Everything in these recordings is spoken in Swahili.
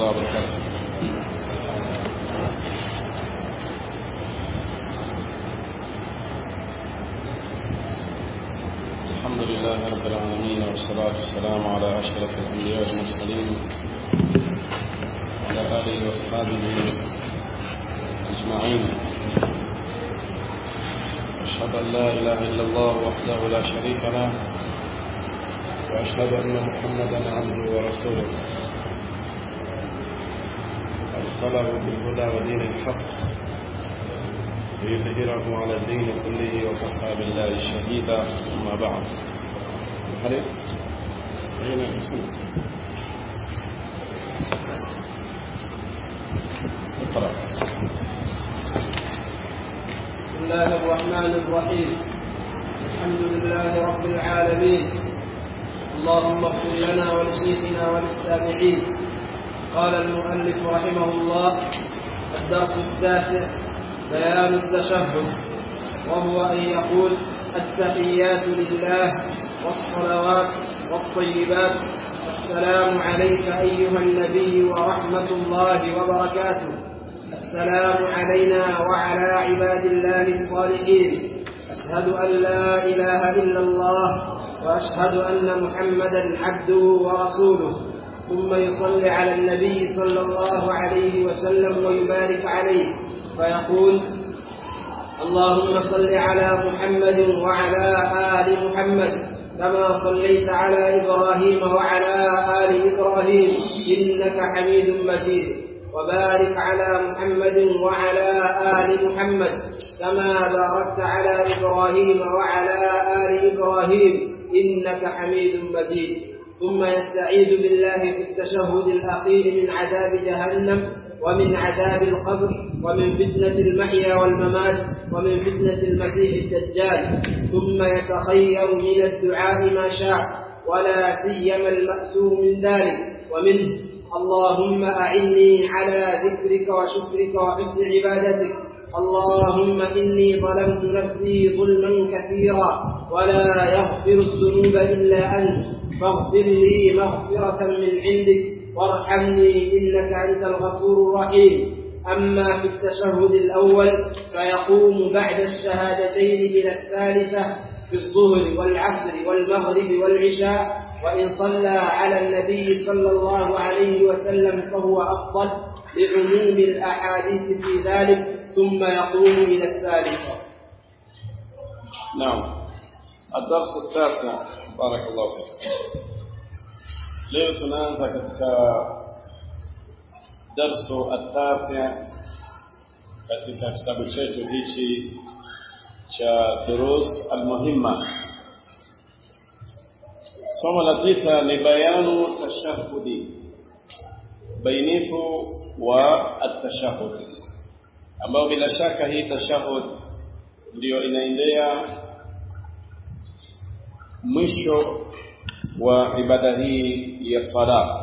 الله وبركاته الحمد لله رب العالمين والصلاة والسلام على أشرف الأنبياء والمرسلين وعلى آله وأصحابه أجمعين أشهد أن لا إله إلا الله وحده لا شريك له وأشهد أن محمدا عبده ورسوله أرسله بالهدى ودين الحق ليظهره على الدين كله وكفى بالله شهيدا أما بعد الحريق أين الاسم اقرأ بسم الله الرحمن الرحيم الحمد لله رب العالمين اللهم اغفر لنا ولشيخنا وللسامعين قال المؤلف رحمه الله الدرس التاسع بيان التشهد وهو أن يقول التحيات لله والصلوات والطيبات السلام عليك أيها النبي ورحمة الله وبركاته السلام علينا وعلى عباد الله الصالحين أشهد أن لا إله إلا الله وأشهد أن محمدا عبده ورسوله ثم يصلي على النبي صلى الله عليه وسلم ويبارك عليه فيقول اللهم صل على محمد وعلى آل محمد كما صليت على إبراهيم وعلى آل إبراهيم إنك حميد مجيد وبارك على محمد وعلى آل محمد كما باركت على إبراهيم وعلى آل إبراهيم إنك حميد مجيد ثم يستعيذ بالله في التشهد الأخير من عذاب جهنم ومن عذاب القبر ومن فتنة المحيا والممات ومن فتنة المسيح الدجال ثم يتخير من الدعاء ما شاء ولا سيما المأسور من ذلك ومنه اللهم أعني على ذكرك وشكرك وحسن عبادتك اللهم إني ظلمت نفسي ظلما كثيرا ولا يغفر الذنوب إلا أنت فاغفر لي مغفرة من عندك وارحمني إنك أنت الغفور الرحيم أما في التشهد الأول فيقوم بعد الشهادتين إلى الثالثة في الظهر والعصر والمغرب والعشاء وإن صلى على النبي صلى الله عليه وسلم فهو أفضل لعموم الأحاديث في ذلك ثم يقوم إلى الثالثة نعم الدرس التاسع بارك الله فيك leo tunaanza katika darsu atasi katika kitabu chetu hichi cha durus almuhimma somo la tisa ni bayanu tashahudi bainifu wa atashahud ambao bila shaka hii tashahud ndiyo inaendea mwisho wa ibada hii ya sala.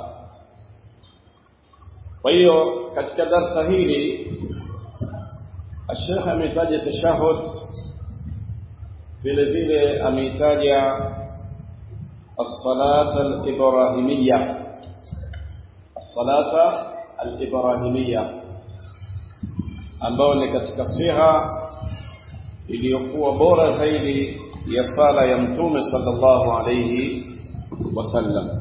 Kwa hiyo katika darsa hili Sheikh ametaja tashahud, vile vile ameitaja as-salat al-ibrahimiyya, as-salata al-ibrahimiyya ambayo ni katika siha iliyokuwa bora zaidi ya sala ya Mtume sallallahu alayhi wasallam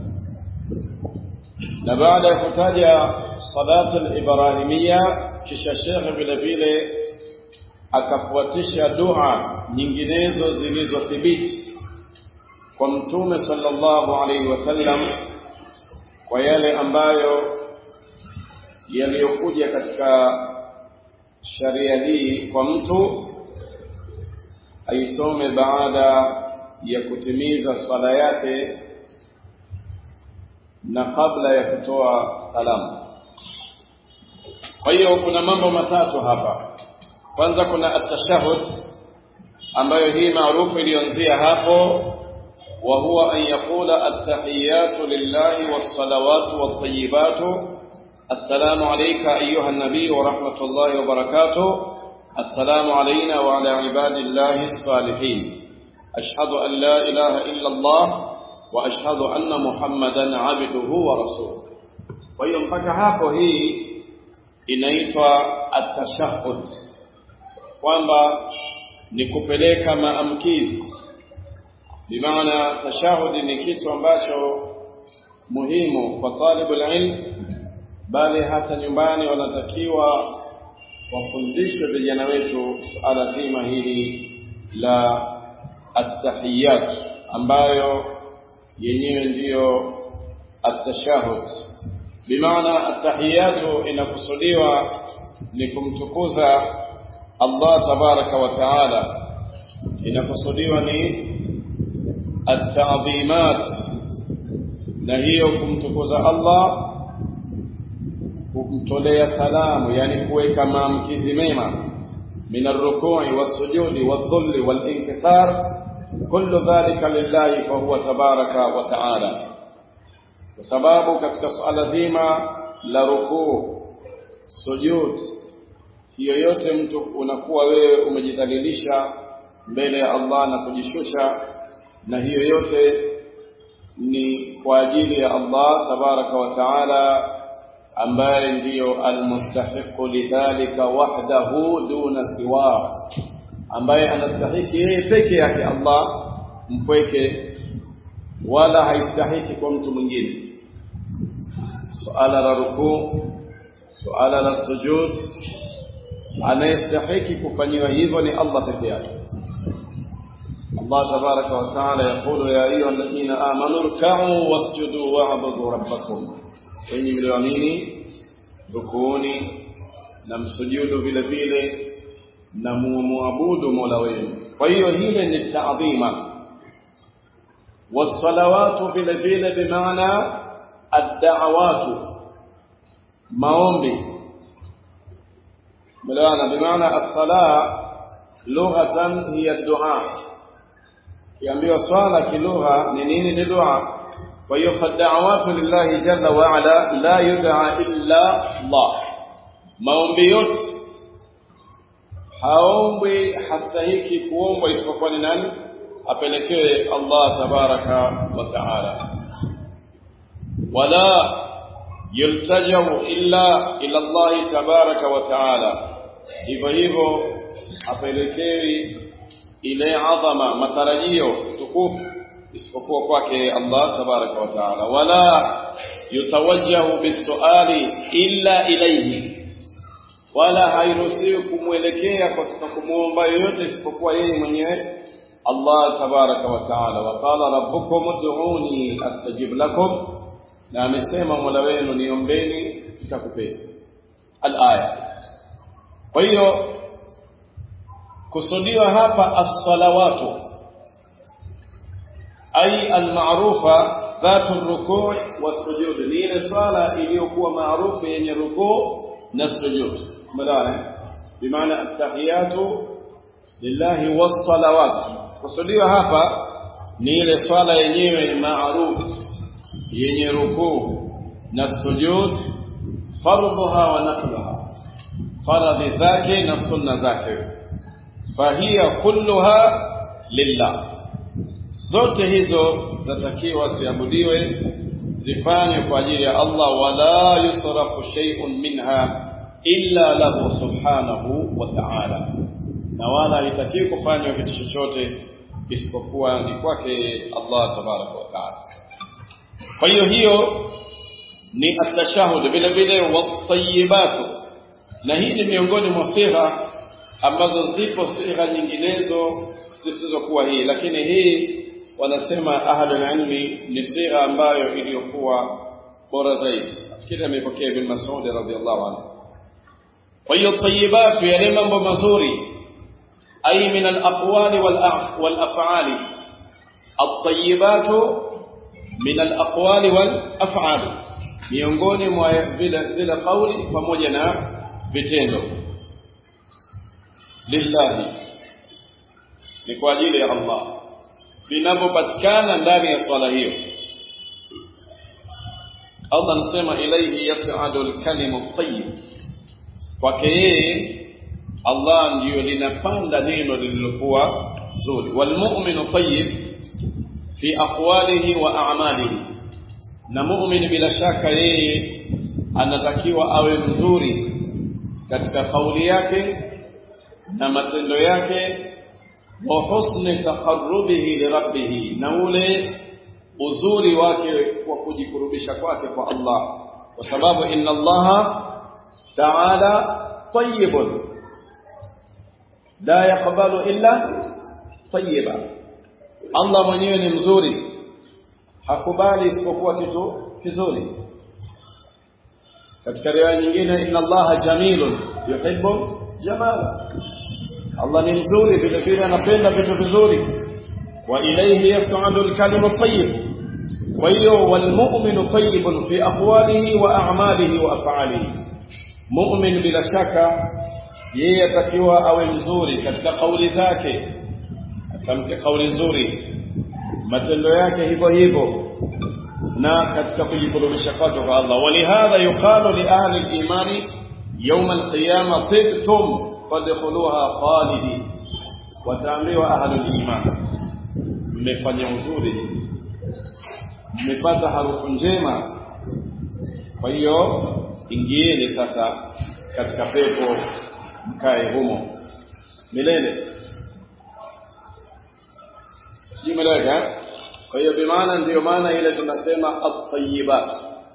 na baada ya kutaja salatu al-ibrahimia kisha shekhe vile vile akafuatisha dua nyinginezo zilizothibiti kwa mtume sallallahu alaihi wasallam kwa yale ambayo yaliyokuja katika sharia hii kwa mtu aisome baada ya kutimiza swala yake na kabla ya kutoa salamu. Kwa hiyo kuna mambo matatu hapa. Kwanza kuna at-tashahhud ambayo hii maarufu ilianzia hapo wa huwa an yaqula at-tahiyatu lillahi was-salawatu wat-tayyibatu assalamu alayka ayyuha an-nabiy wa rahmatullahi wa barakatuh assalamu alayna wa ala ibadillahi as-salihin ashhadu an la ilaha illa Allah وأشهد أن محمدا عبده ورسوله kwa hiyo mpaka hapo hii inaitwa atashahud kwamba ni kupeleka maamkizi bimaana tashahudi ni kitu ambacho muhimu kwa talibul ilm bali hata nyumbani wanatakiwa wafundishe vijana wetu suala zima hili la attahiyat ambayo yenyewe ndiyo atashahud bimaana attahiyatu inakusudiwa ni kumtukuza Allah tabaraka wa taala inakusudiwa ni at-ta'dhimat na hiyo kumtukuza Allah kumtolea salamu yani kuweka maamkizi mema min ar-ruku'i was-sujudi wadh-dhulli wal-inkisar kullu dhalika lillahi fa huwa tabaraka wa ta'ala kwa sababu katika swala zima la rukuu sujud hiyo yote mtu unakuwa wewe umejidhalilisha mbele ya Allah na kujishusha na hiyo yote ni kwa ajili ya Allah tabaraka wa taala ambaye ndiyo almustahiqu lidhalika wahdahu duna siwa ambaye anastahiki yeye peke yake Allah mpweke wala haistahiki kwa mtu mwingine suala la rukuu suala la sujud anayestahiki kufanyiwa hivyo ni Allah peke yake الله تبارك وتعالى يقول يا أيها الذين آمنوا اركعوا واسجدوا واعبدوا ربكم wenye mlioamini rukuni na msujudu vile vile na muabudu mola wenu kwa hiyo hile ni taadhima wasalawatu vile vile bimaana addawatu maombi melewana bimaana as-sala lughatan hiya ad-du'a kiambiwa swala kilugha ni nini ni dua kwa hiyo fad'awatu lillahi jalla wa ala la yud'a illa Allah maombi yote haombwi hastahiki kuombwa isipokuwa ni nani apelekewe Allah tabaraka wa taala wala yultajau illa ila Allah tabaraka wa taala hivyo hivyo apelekewi ile adhama matarajio tukufu isipokuwa kwake Allah tabaraka wa taala wala yutawajjahu bisuali illa ilayhi wala hairuhusiwi kumwelekea katika kumwomba yoyote isipokuwa yeye mwenyewe Allah tabaraka wa taala wa qala rabbukum ud'uni astajib lakum na amesema mola wenu niombeni nitakupeni al-aya kwa hiyo kusudiwa hapa as-salawatu ay al-ma'rufa dhatu ar-ruku' was-sujud ni ile swala iliyokuwa maarufu yenye rukuu na sujud madana bimaana at-tahiyatu lillahi was-salawat kusudiwa hapa ni ile swala yenyewe maarufu yenye rukuu na sujud fardhuha wa nafluha faradhi zake na sunna zake fahiya kulluha lillah zote hizo zatakiwa ziabudiwe zifanywe kwa ajili ya Allah wala yusrafu shay'un minha illa lahu subhanahu wa ta'ala na wala haitakiwi kufanywa kitu chochote isipokuwa ni kwake Allah tabaraka wa ta'ala kwa hiyo hiyo ni atashahud vile vile watayibatu na hii ni miongoni mwa sigha ambazo zipo sigha nyinginezo zisizokuwa hii lakini hii wanasema ahlul ilmi ni sigha ambayo iliyokuwa bora zaidi nafikiri amepokea ibn Mas'ud radhiyallahu anhu kwa hiyo tayibatu yale mambo mazuri ay min al-aqwali wal af'ali at-tayyibatu min al-aqwali wal af'ali miongoni mwa vile zile kauli pamoja na vitendo lillahi ni kwa ajili ya Allah vinavyopatikana ndani ya swala hiyo Allah anasema ilayhi yas'adu al-kalimu at-tayyib kwake yeye Allah ndiyo linapanda neno lililokuwa zuri walmu'minu tayyib fi aqwalihi wa a'malihi na mu'min bila shaka yeye anatakiwa awe mzuri katika kauli yake na matendo yake wa husni taqarrubihi li rabbih na ule uzuri wake wa kujikurubisha kwake kwa Allah kwa sababu inna Allah ta'ala tayyibun la yaqbalu illa tayyiba Allah mwenyewe ni mzuri hakubali isipokuwa kitu kizuri katika riwaya nyingine inna allaha jamilun yuhibbu jamala Allah ni mzuri vile vile anapenda vitu vizuri wa ilayhi yas'adu al-kalimu at-tayyib kwa hiyo walmu'minu tayyibun fi aqwalihi wa a'malihi wa af'alihi mu'min bila shaka yeye atakiwa awe mzuri katika kauli zake atamke kauli nzuri matendo yake hivyo hivyo na katika kujikurubisha kwake kwa Allah walihadha yuqalu li ahli al-imani yawm al-qiyamah tibtum fadkhuluha khalidin wataambiwa ahli al-iman mmefanya uzuri mmepata harufu njema kwa hiyo ingieni sasa katika pepo mkae humo milele sijui meleweka kwa hiyo bimaana ndiyo maana ile tunasema at-tayyibat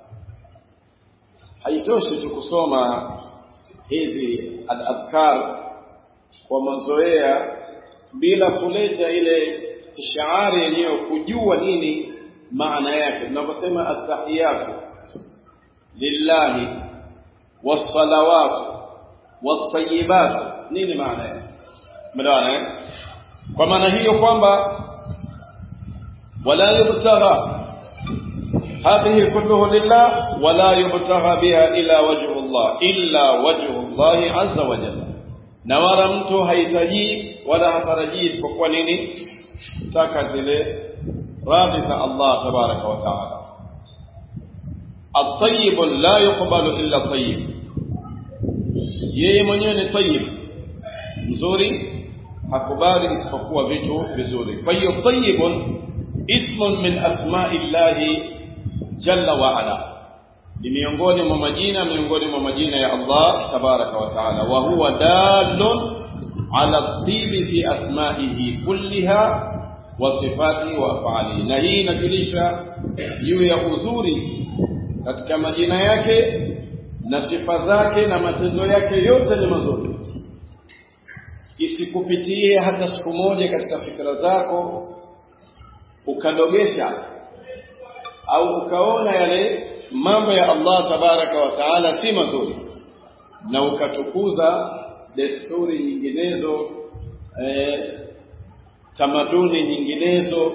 haitoshi tu kusoma hizi al-adhkar kwa mazoea bila kuleta ile istishari yenyewe kujua nini maana yake tunaposema at-tahiyatu lillahi was-salawatu wat-tayyibatu nini maana yake melewana kwa maana hiyo kwamba ولا يبتغى هذه كله لله ولا يبتغى بها إلا وجه الله إلا وجه الله عز وجل na wala mtu hahitaji wala hatarajii isipokuwa nini taka zile radhi za Allah tabaraka wa taala at-tayyib la yuqbalu illa tayyib yeye mwenyewe ni tayyib mzuri hakubali isipokuwa vitu vizuri kwa hiyo tayyibun ismun min asma'illahi jalla wa ala ni miongoni mwa majina miongoni mwa majina ya Allah tabaraka wa taala wa huwa dalun ala tibi fi asma'ihi kulliha wa sifati wa af'ali na hii inajulisha juu ya uzuri katika majina yake na sifa zake na matendo yake yote ni mazuri isikupitie hata siku moja katika fikra zako ukadogesha au ukaona yale mambo ya Allah tabaraka wa taala si mazuri na ukatukuza desturi nyinginezo eh, tamaduni nyinginezo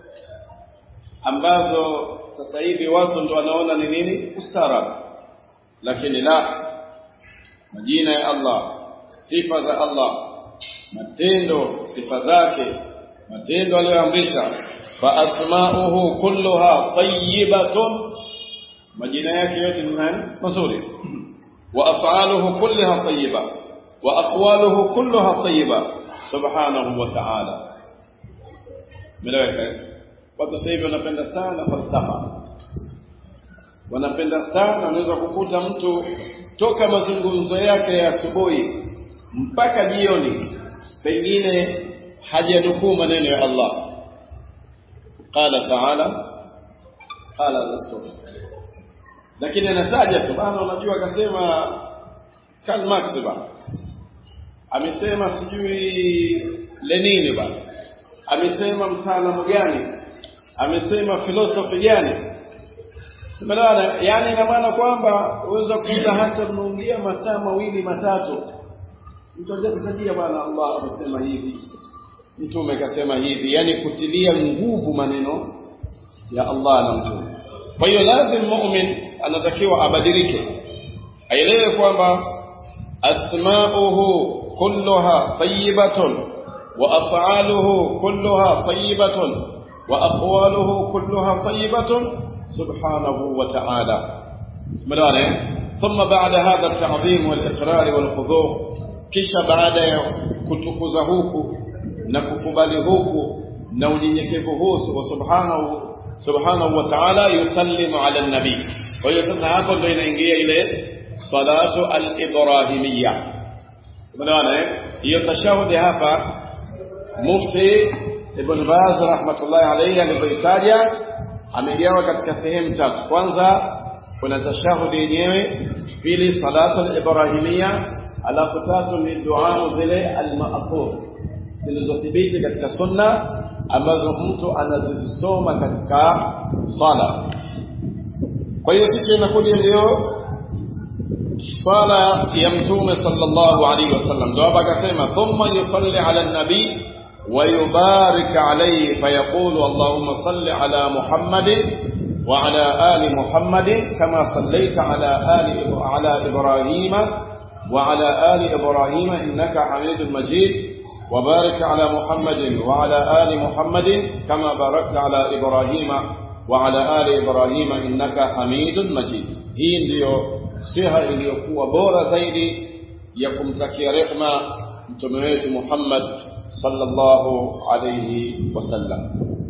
ambazo sasa hivi watu ndo wanaona ni nini ustaarabu lakini la majina ya Allah sifa za Allah matendo sifa zake matendo aliyoamrisha fa asma'uhu kulluha tayyibatun majina yake yote ni nani mazuri wa af'aluhu kulluha tayyiba wa aqwaluhu kulluha tayyiba subhanahu wa ta'ala meleweka watu sasa hivi wanapenda sana falsafa wanapenda sana unaweza kukuta mtu toka mazungumzo yake ya asubuhi mpaka jioni pengine hajanukuu maneno ya Allah qala ta'ala qala rasul lakini anataja tu bana unajua akasema Karl Marx bana amesema sijui Lenin bana amesema mtaalamu gani amesema filosofi gani Simelana, yani ina maana kwamba uweza kukuta hata mnaongea masaa mawili matatu mtu ajakutajia bwana Allah amesema hivi mtume kasema hivi yani kutilia nguvu maneno ya Allah na mtume kwa hiyo lazima mu'min anatakiwa abadilike aelewe kwamba asma'uhu kulluha tayyibatun wa af'aluhu kulluha tayyibatun wa aqwaluhu kulluha tayyibatun subhanahu wa ta'ala ملانا ثم بعد هذا التعظيم والإقرار والخضوع kisha baada ya kutukuza huku na kukubali huku na unyenyekevu huu wa subhanahu subhanahu wa ta'ala yusallimu ala nabii kwa hiyo sasa hapo ndio inaingia ile salatu al-ibrahimiyya umeona eh hiyo tashahudi hapa mufti ibn Baz rahmatullahi alayhi alipoitaja amegawa katika sehemu tatu kwanza kuna tashahudi yenyewe pili salatu al-ibrahimiyya alafu tatu ni dua zile al-ma'thur zilizothibiti katika sunna ambazo mtu anazisoma katika sala kwa hiyo sisi inakuja ndio swala ya mtume sallallahu alaihi wasallam ndio hapa akasema thumma yusalli ala nabi wa yubarik alayhi fayaqulu allahumma salli ala muhammadin wa ala ali muhammadin kama sallaita ala ali ala ibrahima wa ala ali ibrahima innaka hamidul majid وبارك على محمد وعلى آل محمد كما باركت على إبراهيم وعلى آل إبراهيم إنك حميد مجيد hii ndiyo siha iliyokuwa bora zaidi ya kumtakia rehma mtume wetu Muhammad sallallahu alayhi wasallam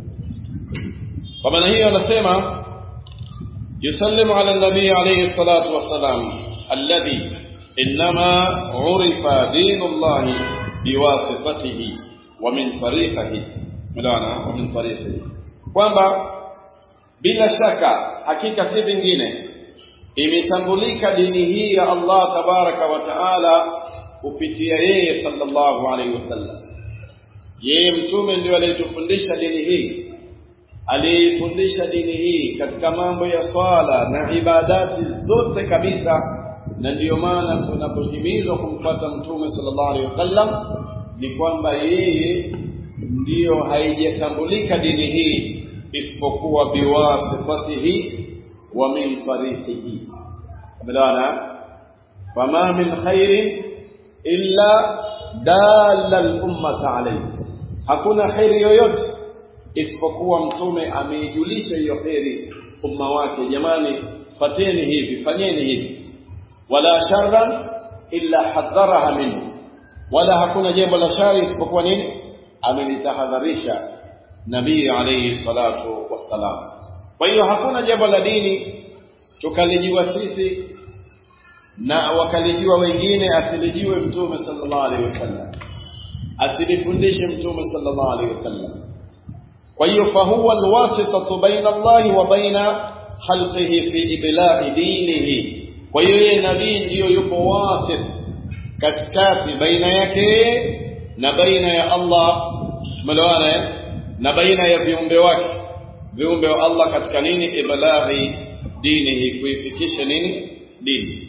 kwa maana hiyo anasema yusallimu ala nabii alayhi salatu wassalam alladhi inma urifa dinullahi biwasitatihi wa min tariqihi mlaana wa min tariqihi kwamba bila shaka hakika si vingine imetambulika dini hii ya Allah tabaraka wa taala kupitia yeye sallallahu alaihi wasallam yeye mtume ndio aliyetufundisha dini hii aliyefundisha dini hii katika mambo ya swala na ibadati zote kabisa na ndiyo maana tunapohimizwa kumfuata mtume sallallahu alaihi wasallam ni kwamba yeye ndiyo haijatambulika dini hii isipokuwa biwasitatihi wa min tariqihi badana fama min khairin illa dalla al-ummata alayhi hakuna khairi yoyote isipokuwa mtume ameijulisha hiyo khairi umma wake jamani fateni hivi fanyeni hivi wala sharran illa hadharaha minhu wala hakuna jambo la shari isipokuwa nini amelitahadharisha nabii alayhi salatu wassalam kwa hiyo hakuna jambo la dini tukalijua sisi na wakalijua wengine asilijue mtume sallallahu alaihi wasallam asilifundishe mtume sallallahu alaihi wasallam kwa hiyo fahuwa alwasitatu baina Allahi wa baina khalqihi fi iblaghi dinihi kwa hiyo yeye nabii ndiyo yupo wasit katikati baina yake na baina ya Allah tumeelewana na baina ya viumbe wake viumbe wa Allah katika nini iblaghi dinihi kuifikisha nini dini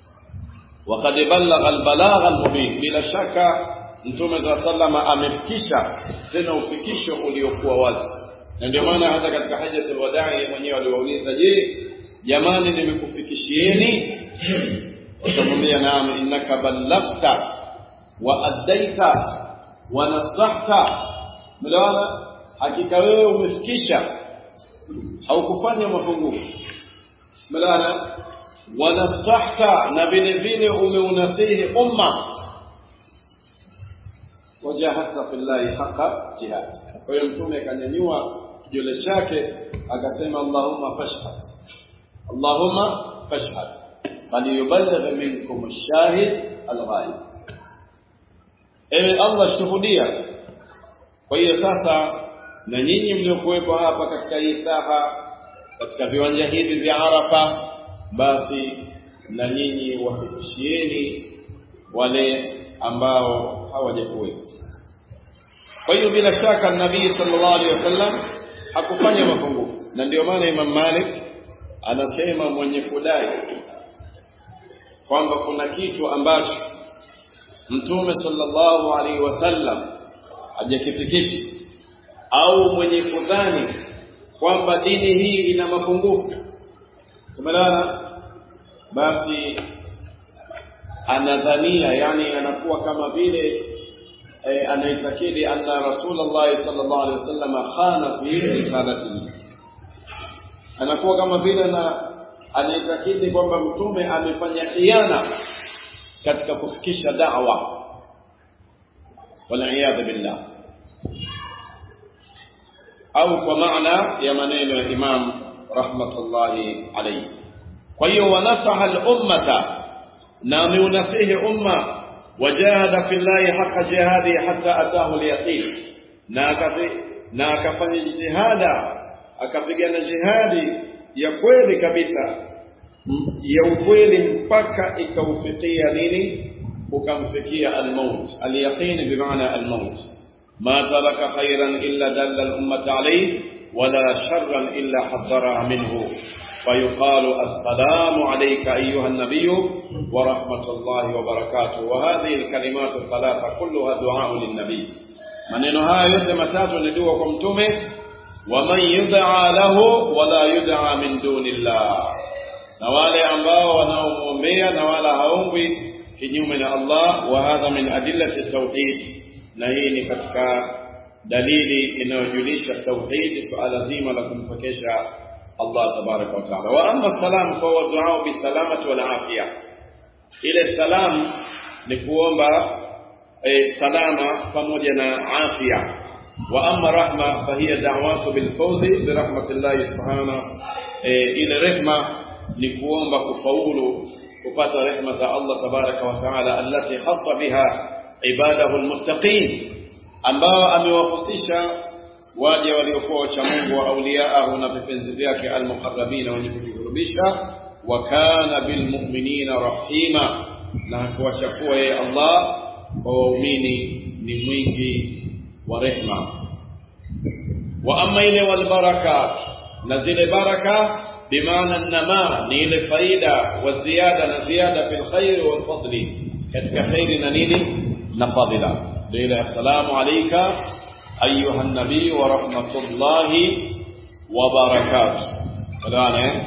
وقد بلغ البلاغ المبين bila shaka mtume za sallama amefikisha tena ufikisho uliokuwa wazi na ndio maana hata katika hajatul wadai mwenyewe aliwauliza je jamani nimekufikishieni wakamwambia naam innaka ballaghta wa addaita wa nasahta mlawana hakika wewe umefikisha haukufanya mapungufu mlawana wa nasahta na vile vile umeunasihi umma wajahadta fillahi haqa jihad kwa hiyo mtume akanyanyua kidole chake akasema allahumma fashhad allahumma fashhad faliyuballigh minkum ash-shahid al-ghaib ewe allah shuhudia kwa hiyo sasa na nyinyi mliokuwepo hapa katika hii saha katika viwanja hivi vya Arafa basi na nyinyi wafikishieni wale ambao hawajakuwepo kwa hiyo bila shaka nabii sallallahu alaihi wasallam hakufanya mapungufu na ndio maana Imam Malik anasema mwenye kudai kwamba kuna kitu ambacho mtume sallallahu alaihi wasallam hajakifikisha au mwenye kudhani kwamba dini hii ina mapungufu tumelana basi anadhania yani anakuwa kama vile e, anaitakidi anna rasulullah sallallahu alaihi wasallam khana fi risalatihi anakuwa kama vile na anaitakidi kwamba mtume amefanya khiana katika kufikisha da'wa wal billah au kwa maana ya maneno ya Imam rahmatullahi alayhi kwa hiyo wanasaha al-ummata na ameunasihi umma wajahada fillahi haqa jihadi hatta atahu al-yaqin na akafi na akafanya jitihada akapigana jihadi ya kweli kabisa ya ukweli mpaka ikaufikia nini ukamfikia al-maut al-yaqin bimaana al-maut ma taraka khairan illa dalla al-ummata alayhi wala sharran illa hadhara minhu فيقال السلام عليك أيها النبي ورحمة الله وبركاته وهذه الكلمات الثلاثة كلها دعاء للنبي maneno haya yote matatu ni dua kwa mtume waman yud'a lahu wala yud'a min dunillah na wale ambao wanaomwombea na wala haombwi kinyume na Allah wa hadha min adillati tauhid na hii ni katika dalili inayojulisha tauhid suala zima la kumpokesha Allah tabaraka wa taala wa amma salam fa huwa du'a bi salamati wal afia ile salam ni kuomba e, salama pamoja na afya wa amma rahma fa hiya da'watu bil fawzi bi rahmatillahi subhanahu e, ile rehma ni kuomba kufaulu kupata rehma za Allah tabaraka wa taala allati khassa biha ibadahu almuttaqin ambao amewahusisha waja waliokuwa wacha Mungu wa auliyaahu na vipenzi vyake almuqarrabina wenye kujikurubisha wa kana bilmu'minina rahima na hakuwachakua yeye Allah kwa waumini ni mwingi wa rehma wa amma ile wal barakat na zile baraka bimaana nama ni ile faida wa ziada na ziada fil khair wal fadli katika khairi na nini na fadila ndio ile assalamu alayka ayuha nabii wa rahmatullahi wa barakatuh kadhane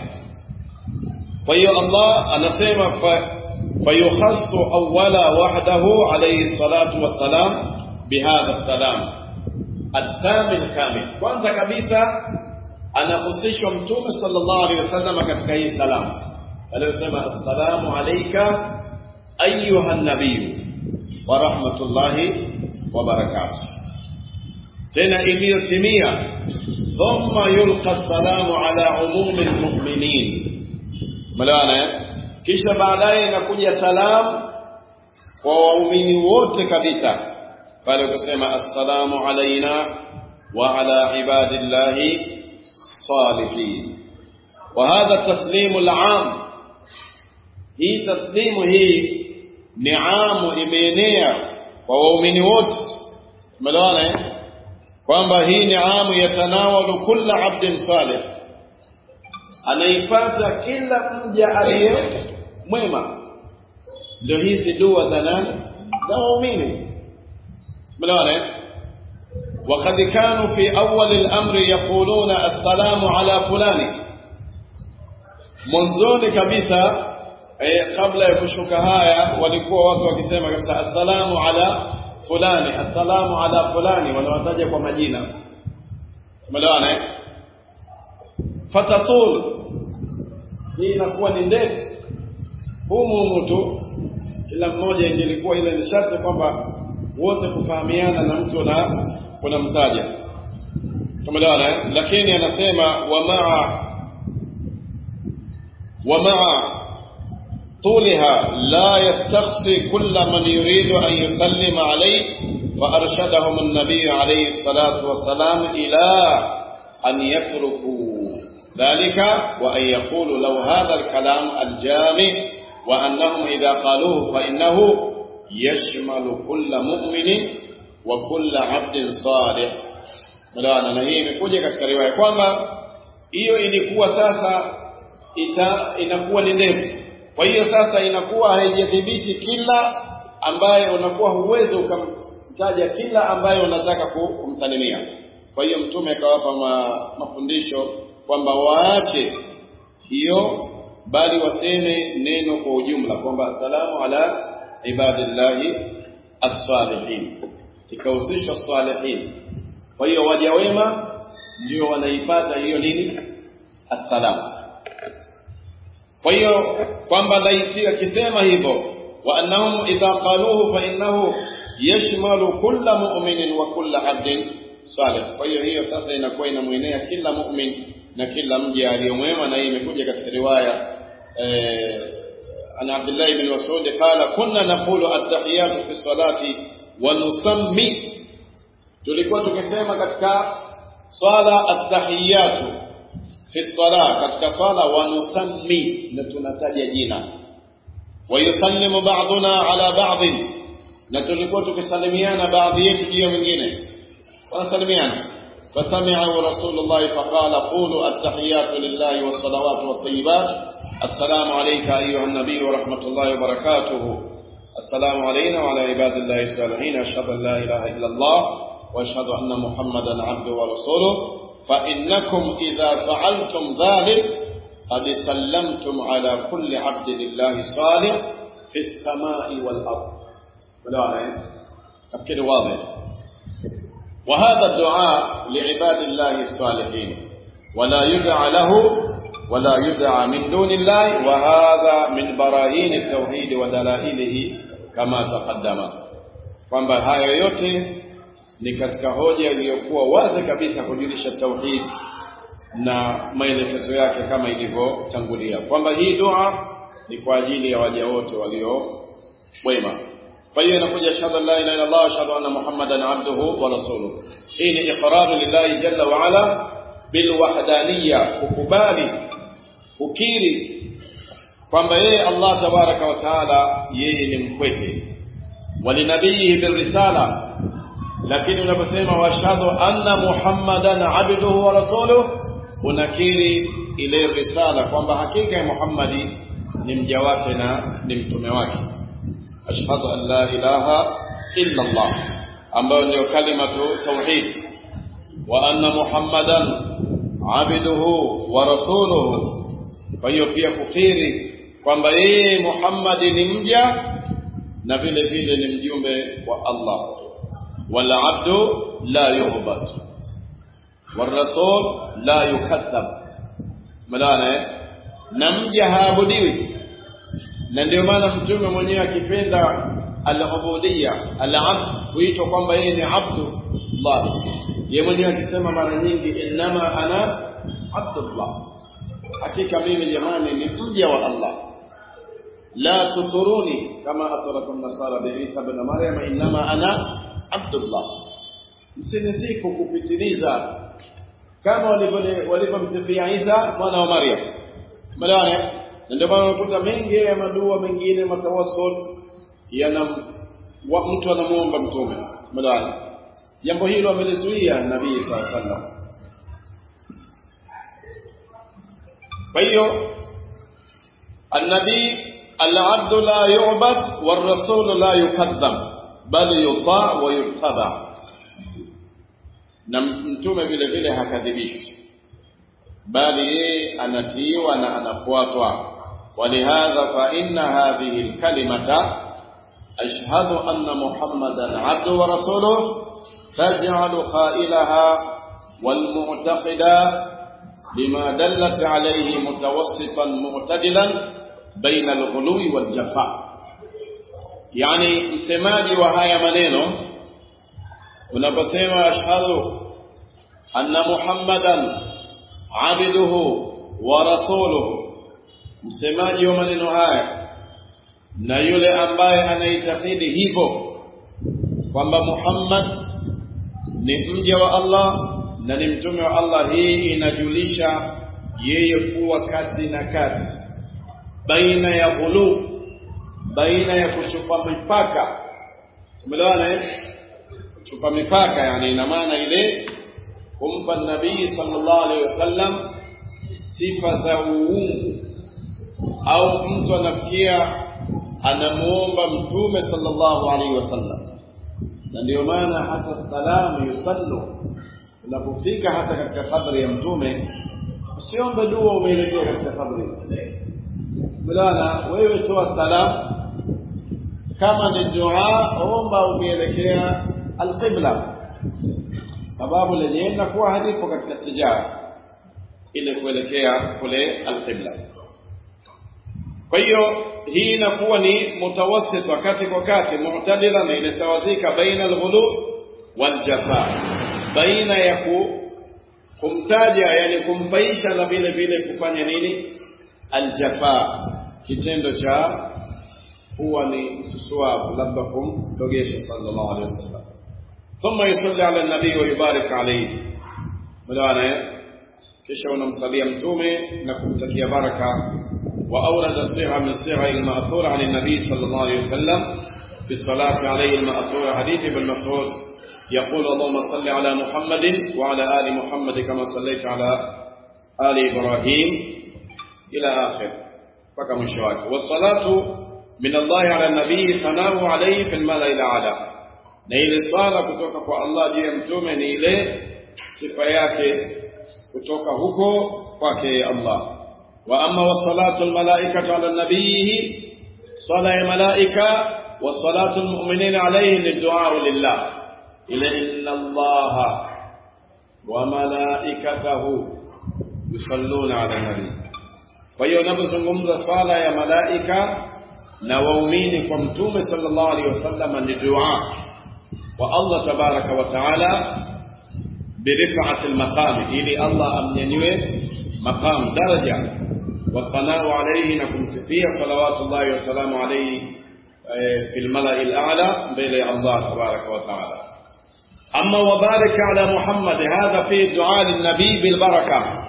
kwa hiyo Allah anasema فيخص أولا وحده عليه الصلاة والسلام بهذا السلام التام الكامل kwanza kabisa anahusishwa mtume sallallahu alaihi wasallam katika hii salamu aliyosema assalamu alayka ayuha nabiy wa rahmatullahi wa barakatuh tena iliyotimia thumma yulqa assalamu ala umumi almu'minin malaana kisha baadaye inakuja salam kwa waumini wote kabisa pale ukasema assalamu alaina wa ala ibadillahi salihin wa hadha taslimu al'am hii taslimu hii ni amu imeenea kwa waumini wote tumeelewana kwamba hii ni amu yatanawalu kulla abdin salih anaipata kila mja aliye mwema ndio hizi dua za nani za waumini tumeelewana وقد كانوا في أول الأمر يقولون السلام على فلان mwanzoni kabisa eh, kabla ya kushuka haya walikuwa watu wakisema kabisa assalamu ala fulani assalamu ala fulani wanawataja kwa majina tumeelewana eh fatatul hii inakuwa ni ndefu humu humu tu kila mmoja ingelikuwa ile ni sharti kwamba wote kufahamiana na mtu na kunamtaja tumeelewana eh? lakini anasema wa maa wa maa طولها لا يستخفي كل من يريد أن يسلم عليه فأرشدهم النبي عليه الصلاة والسلام إلى أن يتركوا ذلك وأن يقولوا لو هذا الكلام الجامع وأنهم إذا قالوه فإنه يشمل كل مؤمن وكل عبد صالح ملانا na hii imekuja katika riwaya kwamba hiyo ilikuwa sasa ita inakuwa ni ndefu kwa hiyo sasa inakuwa haijadhibiti kila ambaye unakuwa huwezi ukamtaja kila ambaye unataka kumsalimia kwa hiyo mtume akawapa ma, mafundisho kwamba waache hiyo bali waseme neno kwa ujumla kwamba assalamu ala ibadillahi as-salihin ikahusishwa salihin kwa hiyo waja wema ndio wanaipata hiyo nini assalamu kwa hiyo kwamba laiti akisema hivyo wa annahum idha qaluhu fa innahu yashmalu kulla mu'minin wa kulla abdin salih kwa hiyo hiyo sasa inakuwa inamwenea kila mu'min na kila mja aliyomwema na hii imekuja katika riwaya eh, an Abdullah ibn Mas'ud qala kunna naqulu at-tahiyatu fi salati wa nusammi tulikuwa tukisema katika swala at-tahiyatu fi sala katika swala wa nusammi na tunataja jina wa yusallimu ba'duna ala ba'd na tulikuwa tukisalimiana baadhi yetu juu ya mwingine wanasalimiana فسمعه رسول الله فقال قولوا التحيات لله والصلوات والطيبات السلام عليك أيها النبي ورحمة الله وبركاته السلام علينا وعلى عباد الله الصالحين أشهد أن لا إله إلا الله وأشهد أن محمدا عبده ورسوله فإنكم إذا فعلتم ذلك قد سلمتم على كل عبد لله صالح في السماء والأرض ولا تفكير واضح وهذا الدعاء لعباد الله الصالحين ولا يدعى له ولا يدعى من دون الله وهذا من براهين التوحيد ودلائله كما تقدم kwamba haya yote ni katika hoja iliyokuwa wazi kabisa kujulisha tauhid na maelekezo yake kama ilivyotangulia kwamba hii dua ni kwa ajili ya waja wote walio wema kwa hiyo inakuja shahada la ilaha illa Allah ashhadu anna muhammadan abduhu wa rasuluhu hii ni iqraru lillahi jalla wa ala bil wahdaniyya kukubali kukiri kwamba yeye Allah tabaraka wa taala yeye ni mpweke walinabiyihi birrisala lakini unaposema washhadu anna muhammadan abduhu wa rasuluhu unakiri ile risala kwamba hakika ya Muhammadi ni mja wake na ni mtume wake ashhadu an la ilaha illa Allah ambayo ndio kalimatu tauhid wa anna muhammadan abduhu wa rasuluhu kwa hiyo pia kukiri kwamba yeye Muhammad ni mja na vile vile ni mjumbe wa Allah wal abdu la yu'bad wal rasul la yukadhab maana na mja haabudiwi na ndio maana mtume mwenyewe akipenda al-ubudiyya al-abd huitwa kwamba yeye ni abdullah yeye mwenyewe akisema mara nyingi innama ana abdullah hakika mimi jamani ni mja wa Allah la tuturuni kama ataraka nasara bi Isa ibn Maryam innama ana abdullah msinisiku kupitiliza kama walivyomsifia Isa mwana wa Maryam tumeelewana na ndio maana unakuta mengi ya madua mengine matawassul yana mtu anamuomba mtume tumeelewana jambo hilo amelizuia nabii sallallahu alaihi wasallam kwa hiyo النبي العبد لا يعبد والرسول لا يكذب بل يطاع ويتبع na mtume vile vile hakadhibishwi bali yeye anatiiwa na anafuatwa ولهذا فإن هذه الكلمة أشهد أن محمدا عبده ورسوله تجعل قائلها والمعتقد بما دلت عليه متوسطا معتدلا بين الغلو والجفاء يعني msemaji wa haya maneno unaposema ashhadu anna muhammadan abduhu wa rasuluhu msemaji wa maneno haya na yule ambaye anaitakidi hivyo kwamba Muhammad ni mja wa Allah na ni mtume wa Allah hii inajulisha yeye kuwa kati na kati baina ya ghulu baina ya kuchupa mipaka tumeelewana eh kuchupa mipaka yani ina maana ile kumpa nabii sallallahu alaihi wasallam sifa za uungu au mtu anafikia anamuomba mtume sallallahu alaihi wasallam na ndio maana hata salamu yusallu unapofika hata katika kabri ya mtume usiombe dua umeelekea katika kabri mulana wewe toa salamu kama ni dua omba umeelekea alqibla sababu lenye inakuwa halipo katika tijara ile kuelekea kule alqibla kwa hiyo hii inakuwa ni mutawassit wakati kwa kati mu'tadila na ile sawazika baina alghulu waljafa baina ya ku, kumtaja yani kumpaisha na vile vile kufanya nini aljafa kitendo cha huwa ni susuavu labda kumdogesha sallallahu alaihi wasallam thumma yusalli ala nabii wa yubarik alayhi mlaana kisha unamsalia mtume na kumtakia baraka wa awrada siha min siha al-ma'thura 'an an-nabi sallallahu alayhi wasallam fi salati alayhi al-ma'thura hadith ibn Mas'ud يقول اللهم صل على محمد وعلى آل محمد كما صليت على آل إبراهيم إلى آخر فكما مشواك والصلاة من الله على النبي ثناه عليه في الملأ الأعلى na ile swala kutoka kwa Allah juu ya mtume ni ile sifa yake kutoka huko kwake Allah wa amma wasalatu almalaikatu ala nabiyihi sala ya malaika wa salatu almu'minina alayhi liddu'a lillah ila inna Allah wa malaikatahu yusalluna ala nabi kwa hiyo unapozungumza swala ya malaika na waumini kwa mtume sallallahu alaihi wasallam ni dua wa Allah tabaraka wa taala برفعة المقام إلي الله أم ينوي مقام درجة والثناء عليه نكم سفية صلوات الله وسلام عليه في الملأ الأعلى بين الله تبارك وتعالى أما وبارك على محمد هذا في دعاء النبي بالبركة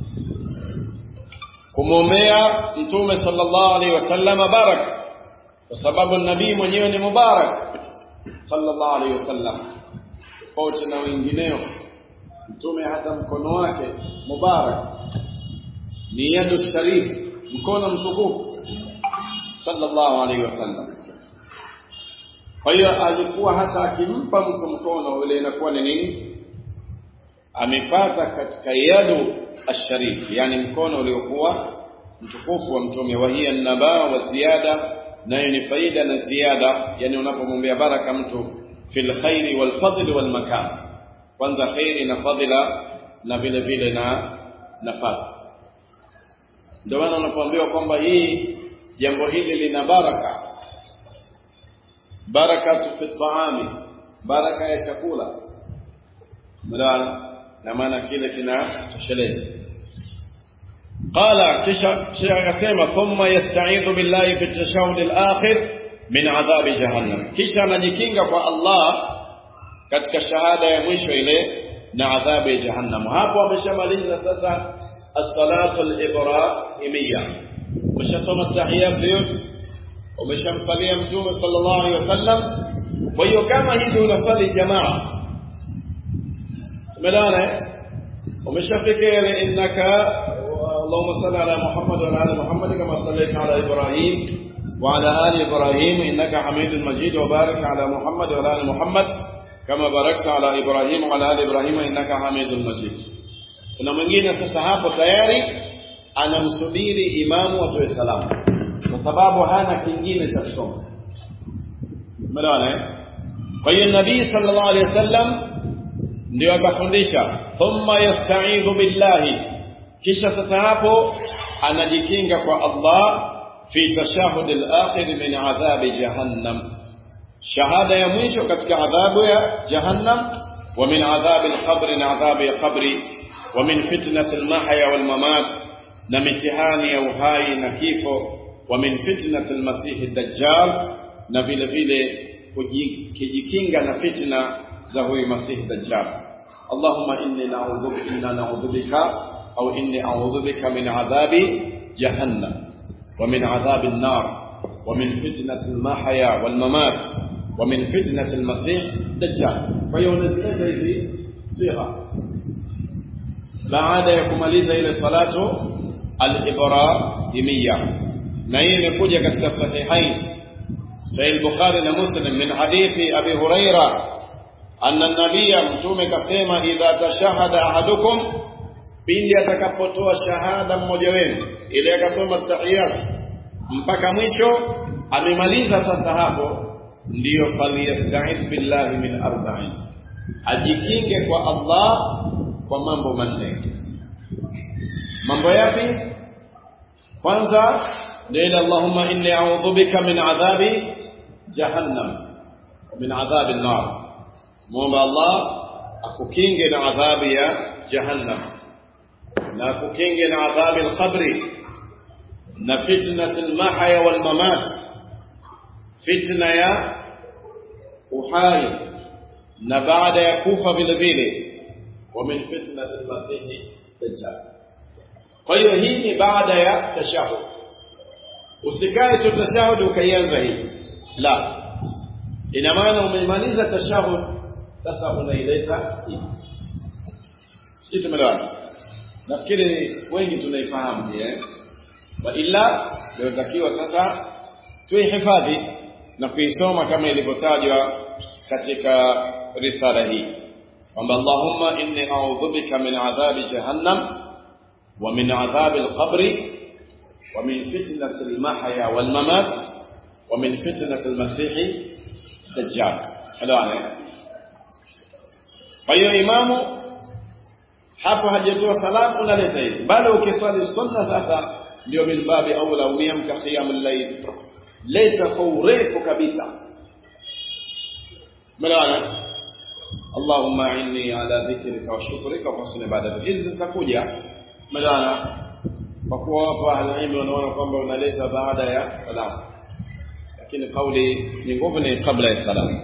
kumwombea mtume sallallahu alaihi wasallam barak kwa sababu nabii mwenyewe ni mubarak sallallahu alaihi wasallam tofauti na wengineo mtume hata mkono wake mubarak ni yadu sharif mkono mtukufu sallallahu alaihi wasallam kwa hiyo alikuwa hata akimpa mtu mkono ule inakuwa ni nini amepata katika yadu asharif yani mkono uliokuwa mtukufu wa mtume wa hiya nabaa wa ziada nayo ni faida na ziada yani unapomwombea baraka mtu fil khairi wal fadli wal makan kwanza khairi na fadhila na vile vile na nafasi ndio maana unapoambiwa kwamba hii jambo hili lina baraka barakatu fi taami baraka ya chakula mdana na maana kile kinatosheleza قال kisha akasema thumma yasta'idhu billahi fi tashahhud al-akhir min adhabi jahannam kisha anajikinga kwa Allah katika shahada ya mwisho ile na adhabu ya jahannam hapo ameshamaliza sasa as-salatu al-ibrahimiyya umeshasoma tahiyat yote umeshamsalia mtume sallallahu alaihi wasallam kwa hiyo kama hivi unasali jamaa tumelana umeshafika ile innaka اللهم صل على محمد وعلى ال محمد كما صليت على ابراهيم وعلى ال ابراهيم انك حميد مجيد وبارك على محمد وعلى ال محمد كما باركت على ابراهيم وعلى ال ابراهيم انك حميد مجيد kuna mwingine sasa hapo tayari anamsubiri imamu atoe salamu kwa sababu hana kingine cha kusoma umeelewana eh kwa hiyo nabii sallallahu alaihi wasallam ndio akafundisha thumma yasta'idhu billahi kisha sasa hapo anajikinga kwa Allah fi tashahud al-akhir min adhab jahannam shahada ya mwisho katika adhabu ya jahannam wa min adhab al-qabr na adhabu ya qabri wa min fitnat al-mahya wal mamat na mitihani ya uhai na kifo wa min fitnat al-masih ad-dajjal na vile vile kujikinga na fitna za huyu masih dajjal Allahumma inni na'udhu bika na'udhu bika أو إني أعوذ بك من عذاب جهنم ومن عذاب النار ومن فتنة المحيا والممات ومن فتنة المسيح دجال فيونزلت hizi صيغة baada ya kumaliza ile salatu al-ibrahimiyya na hii imekuja katika sahihain sahih bukhari na muslim min hadithi abi huraira anna an-nabiyya mtume kasema idha tashahada ahadukum pindi atakapotoa shahada mmoja wenu ile akasoma tahiyat mpaka mwisho amemaliza sasa hapo ndiyo faliyasta'id billahi min arba'in ajikinge kwa Allah kwa mambo manne mambo yapi kwanza ndio ile Allahumma inni a'udhu bika min adhabi jahannam min adhabi an-nar muomba Allah akukinge na adhabu ya jahannam na akukinge na adhabu al-qabri na fitnat al-mahya wal mamat fitna ya uhai na baada ya kufa vile vile wa min fitnat al-masih dajjal kwa hiyo hii ni baada ya tashahud usikae tu tashahud ukaianza hii la ina maana umemaliza tashahud sasa unaileta hii sisi tumeelewana nafikiri wengi tunaifahamu eh wa illa inatakiwa sasa tuihifadhi na kuisoma kama ilivyotajwa katika risala hii kwamba Allahumma inni a'udhu bika min adhabi jahannam wa min adhabi al-qabri wa min fitnati al-mahya wal mamat wa min fitnati al-masih dajjal halawana kwa hiyo imamu hapo hajatoa salamu unaleta hizi bado ukiswali sunna sasa ndio min babi aula umiamka qiyamul layl leta kwa urefu kabisa mlaana اللهم اعني على ذكرك وشكرك وحسن عبادتك hizi zitakuja mlaana kwa kuwa hapa alilmu wanaona kwamba unaleta baada ya salamu lakini kauli ni nguvu ni kabla ya salamu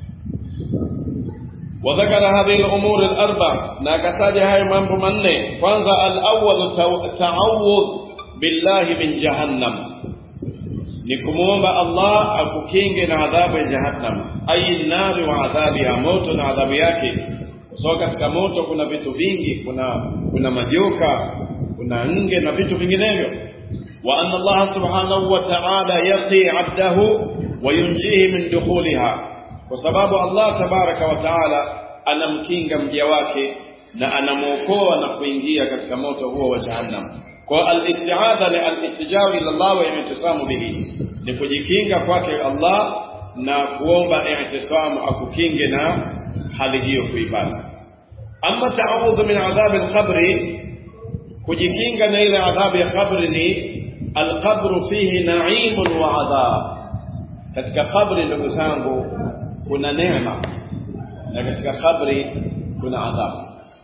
وذكر هذه الأمور الأربع ناكساج هاي mambo manne kwanza al-awwal ta'awudh billahi min jahannam ni kumuomba Allah akukinge na adhabu ya jahannam ay nari wa adhabu ya moto na adhabu yake kwa katika moto kuna vitu vingi kuna kuna majoka kuna nge na vitu vinginevyo wa anna Allah subhanahu wa ta'ala yaqi 'abdahu wa yunjihi min dukhuliha kwa sababu Allah tabaraka wa taala anamkinga mja wake na anamuokoa na kuingia katika moto huo wa jahannam kwa al-isti'adha ni al-ittijao ila Allah wa i'tisamu bihi ni kujikinga kwake Allah na kuomba i'tisamu akukinge na hali hiyo kuipata amma ta'awudhu min adhab al-qabri kujikinga na ile adhabu ya kabri ni al-qabru fihi na'imun wa adhab katika kabri ndugu zangu kuna neema na katika kabri kuna adhabu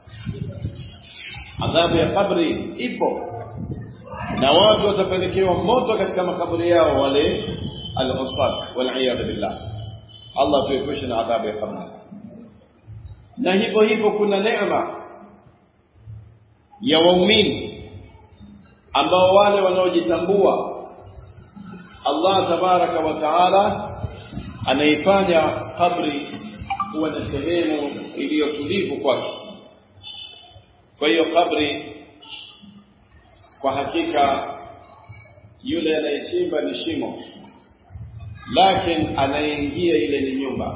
adhabu ya kabri ipo na watu watapelekewa moto katika makaburi yao wale al-usfat wal billah Allah tuepushe na adhabu ya kabri na hivyo hivyo kuna neema ya waumini ambao wale wanaojitambua Allah tabaraka wa taala anaifanya kabri kuwa na sehemu iliyotulivu kwake. Kwa hiyo kabri kwa hakika yule anayechimba ni shimo, lakini anayeingia ile ni nyumba,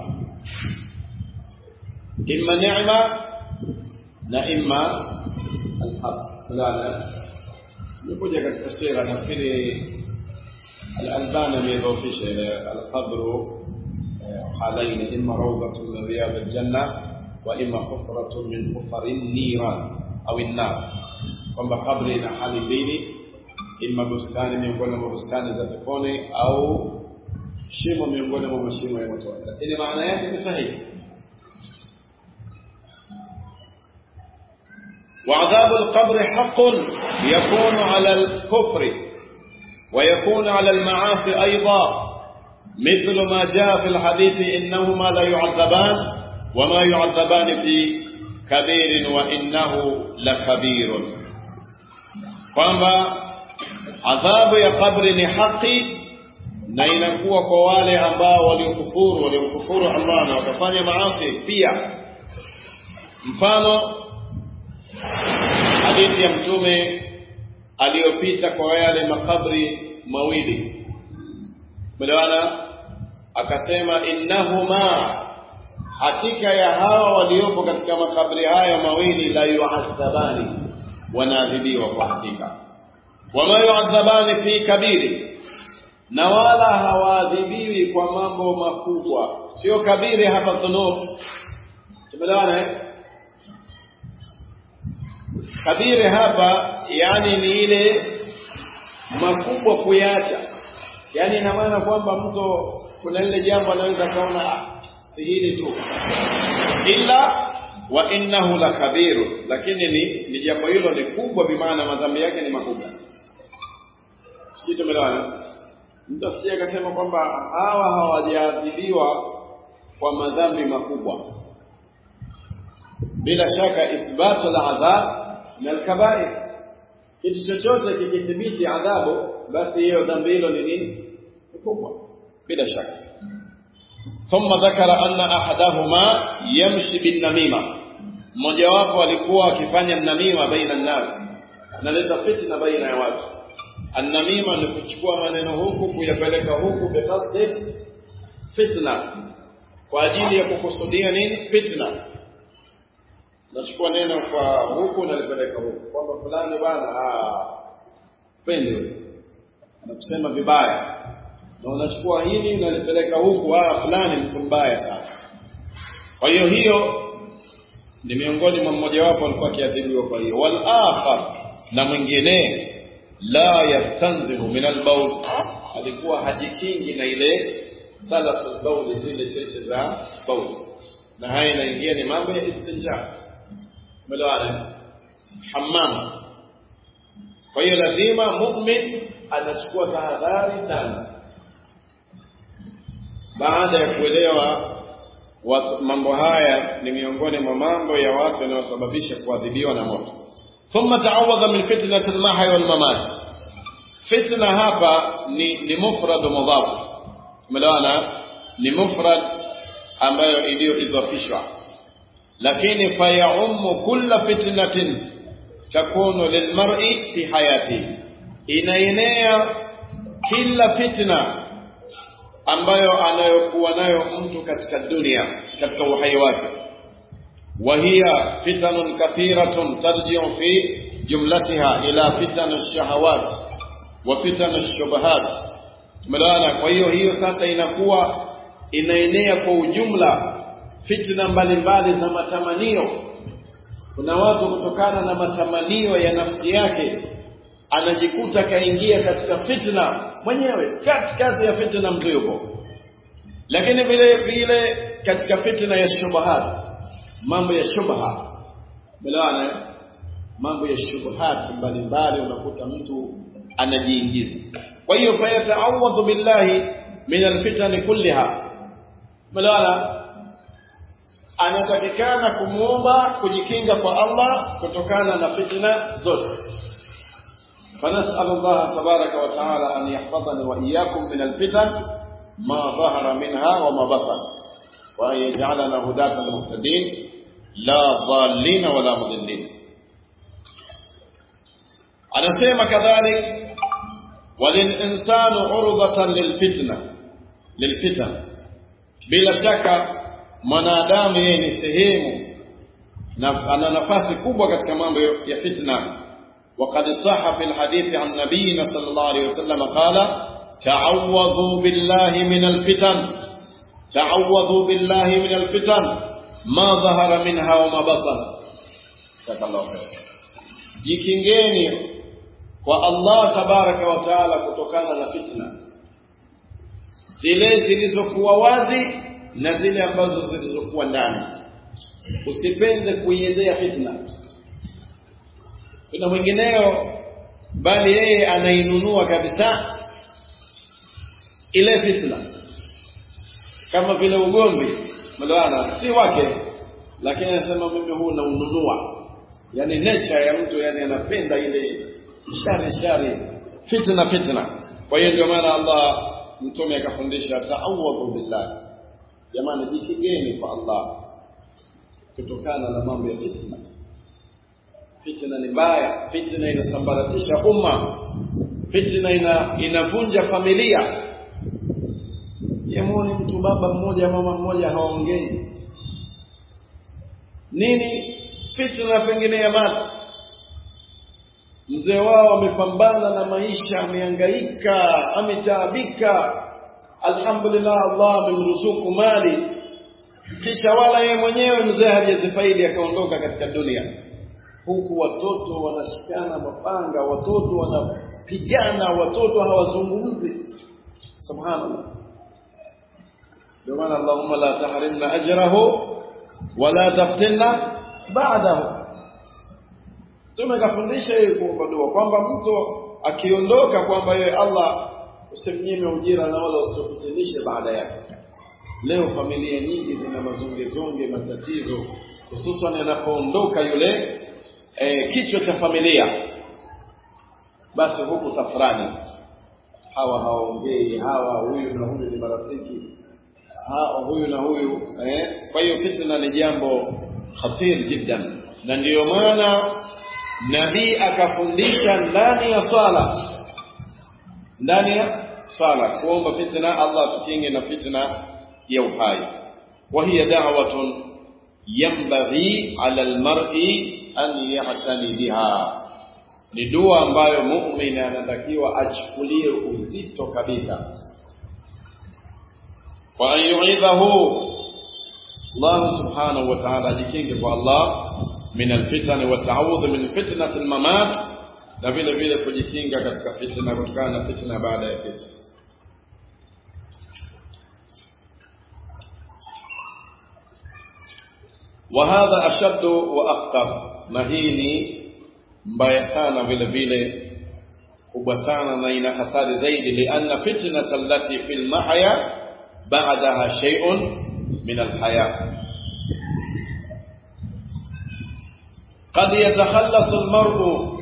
imma neema na imma alhaq. Nikuja katika sira, nafikiri Al-Albani amedhoofisha alqabru حالين إما روضة من رياض الجنة وإما حفرة من حفر النيران أو النار kwamba kabri ina hali mbili ima bustani miongoni mwa bustani za peponi au shimo miongoni mwa mashimo ya motoni lakini maana yake ni sahihi وعذاب القبر حق يكون على الكفر ويكون على المعاصي أيضا مثل ما جاء في الحديث إنهما لا يعذبان وما يعذبان في كبير وإنه لكبير kwamba adhabu ya kabri ni haki na inakuwa kwa wale ambao waliokufuru waliokufuru Allah na wakafanya maasi pia mfano hadithi ya mtume aliyopita kwa yale makabri mawili tumeelewana akasema innahuma hakika ya hawa waliopo katika makabri haya mawili la yuadhabani wanaadhibiwa kwa hakika wama yuadhabani fi kabiri na wala hawaadhibiwi kwa mambo makubwa sio kabiri hapa dhunub tumeelewana eh kabiri hapa yani ni ile makubwa kuyacha yani ina maana kwamba mtu kuna lile jambo anaweza kaona si hili tu ila wa innahu lakabiru lakini ni, ni jambo hilo ni kubwa bimaana madhambi yake ni makubwa sijui tumeelewana mtu asije akasema kwamba hawa hawajaadhibiwa kwa madhambi makubwa bila shaka ithbatu al-adhab min al-kaba'ir kitu chochote kikithibiti adhabu basi hiyo dhambi hilo ni nini kubwa bila shaka thumma dhakara anna ahadahuma yamshi bin namima mmoja wapo alikuwa akifanya namima baina nas analeta fitna baina ya watu annamima ni kuchukua maneno huku kuyapeleka huku biqasdi fitna kwa ajili ya kukusudia nini fitna nachukua neno kwa huku nalipeleka huku kwamba fulani bwana pende anakusema vibaya na unachukua hili unalipeleka huku ah fulani mtu mbaya sana kwa hiyo hiyo ni miongoni mwa mmoja wapo alikuwa akiadhibiwa kwa hiyo wal akhar na mwingine la yastanzihu min albaul alikuwa hajikingi na ile salasul baul zile cheche za baul na haya inaingia ni mambo ya istinja umeelewana hammam kwa hiyo lazima mu'min anachukua tahadhari sana baada ya kuelewa watu, mambo haya ni miongoni mwa mambo ya watu yanayosababisha kuadhibiwa na moto thumma ta'awadha min fitnati al-mahya wal mamat fitna hapa ni ni mufrad mudhaf umeelewana ni mufrad ambayo iliyoidhafishwa lakini fayaumu kulla fitnatin takunu lilmar'i fi hayati inaenea kila fitna ambayo anayokuwa nayo mtu katika dunia katika uhai wake وهي فتن كثيرة ترجع في جملتها إلى فتن الشهوات وفتن الشبهات tumeelewana kwa hiyo hiyo sasa inakuwa inaenea kwa ujumla fitna mbalimbali za matamanio kuna watu kutokana na matamanio ya nafsi yake anajikuta kaingia katika fitna mwenyewe katikati ya fitna mtu yupo lakini vile vile katika fitna ya shubahat mambo ya shubha umeelewana mambo ya shubuhat mbalimbali unakuta mtu anajiingiza kwa hiyo fayata'awadhu billahi min alfitan kulliha umeelewana anatakikana kumuomba kujikinga kwa Allah kutokana na fitna zote فنسأل الله تبارك وتعالى أن يحفظني وإياكم من الفتن ما ظهر منها وما بطن وأن يجعلنا هداة المهتدين لا ضالين ولا مضلين anasema kadhalik walinsanu urdhatan lilfitna lilfitan bila shaka mwanadamu yeye ni sehemu na ana nafasi kubwa katika mambo ya fitna وقد صح في الحديث عن نبينا صلى الله عليه وسلم قال تعوذوا بالله من الفتن تعوذوا بالله من الفتن ما ظهر منها وما بطن جزاك الله خير jikingeni kwa Allah tabaraka wa taala kutokana na fitna zile zilizokuwa wazi na zile ambazo zilizokuwa ndani usipende kuiendea fitna kuna mwingineo bali yeye anainunua kabisa ile fitna kama vile ugomvi mlawana si wake lakini anasema mimi huu naununua yani nature ya mtu yani anapenda ile shari shari fitna fitna kwa hiyo ndio maana Allah mtume akafundisha ta'awwadhu billah jamani jikigeni kwa Allah kutokana na mambo ya fitna fitna ni mbaya fitna inasambaratisha umma fitna ina inavunja familia yemoni mtu baba mmoja mama mmoja hawaongei nini fitna pengine ya mali mzee wao amepambana na maisha amehangaika ametaabika alhamdulillah Allah amemruzuku mali kisha wala yeye mwenyewe mzee hajazifaidi akaondoka katika dunia huku watoto wanashikana mapanga watoto wanapigana watoto hawazungumzi subhanallah ndio maana Allahumma la tahrimna ajrahu wala taftinna baadahu Mtume kafundisha yeye kuomba dua kwamba mtu akiondoka kwamba yeye Allah usimnyime ujira na wala usitofitinishe baada yake. Leo familia nyingi zina mazungezunge, matatizo, hususan anapoondoka yule e, kichwa cha familia, basi huku tafrani, hawa hawaongei, hawa huyu na huyu ni marafiki, hawa huyu na huyu eh. Kwa hiyo fitna ni jambo khatir jiddan, na ndiyo maana nabii akafundisha ndani ya swala ndani ya swala kuomba fitna Allah tukinge na fitna ya uhai wa hiya da'watun yanbaghi 'ala al-mar'i an ya'tani biha ni dua ambayo muumini anatakiwa achukulie uzito kabisa wa an yu'idhahu Allah subhanahu wa ta'ala ajikinge kwa Allah min alfitan wa ta'awudh min fitnati almamat na vile vile kujikinga katika fitna kutokana na fitna baada ya kifo wa hadha ashaddu wa akthar na hii ni mbaya sana vile vile kubwa sana na ina hatari zaidi lianna fitnata allati fil mahya ba'daha shay'un min alhaya قد يتخلص المرء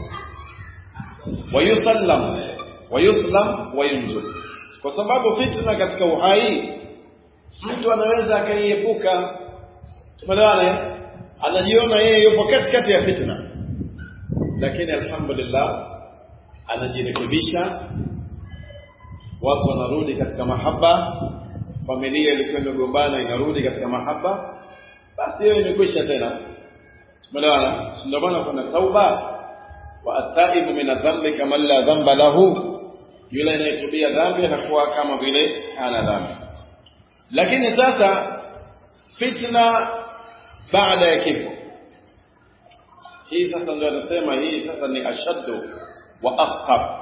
ويسلم ويسلم وينجو kwa sababu fitna katika uhai mtu anaweza akaiepuka tumeelewana anajiona yeye yupo katikati ya fitna lakini alhamdulillah anajirekebisha watu wanarudi katika mahaba familia ilikuwa imegombana inarudi katika mahaba basi hiyo imekwisha tena tumeelewana ndio maana kuna tauba wa ataibu min adhambi kama la dhamba lahu yule anayetubia dhambi anakuwa kama vile hana dhambi lakini sasa fitna baada ya kifo hii sasa ndio anasema hii sasa ni ashaddu wa akhtar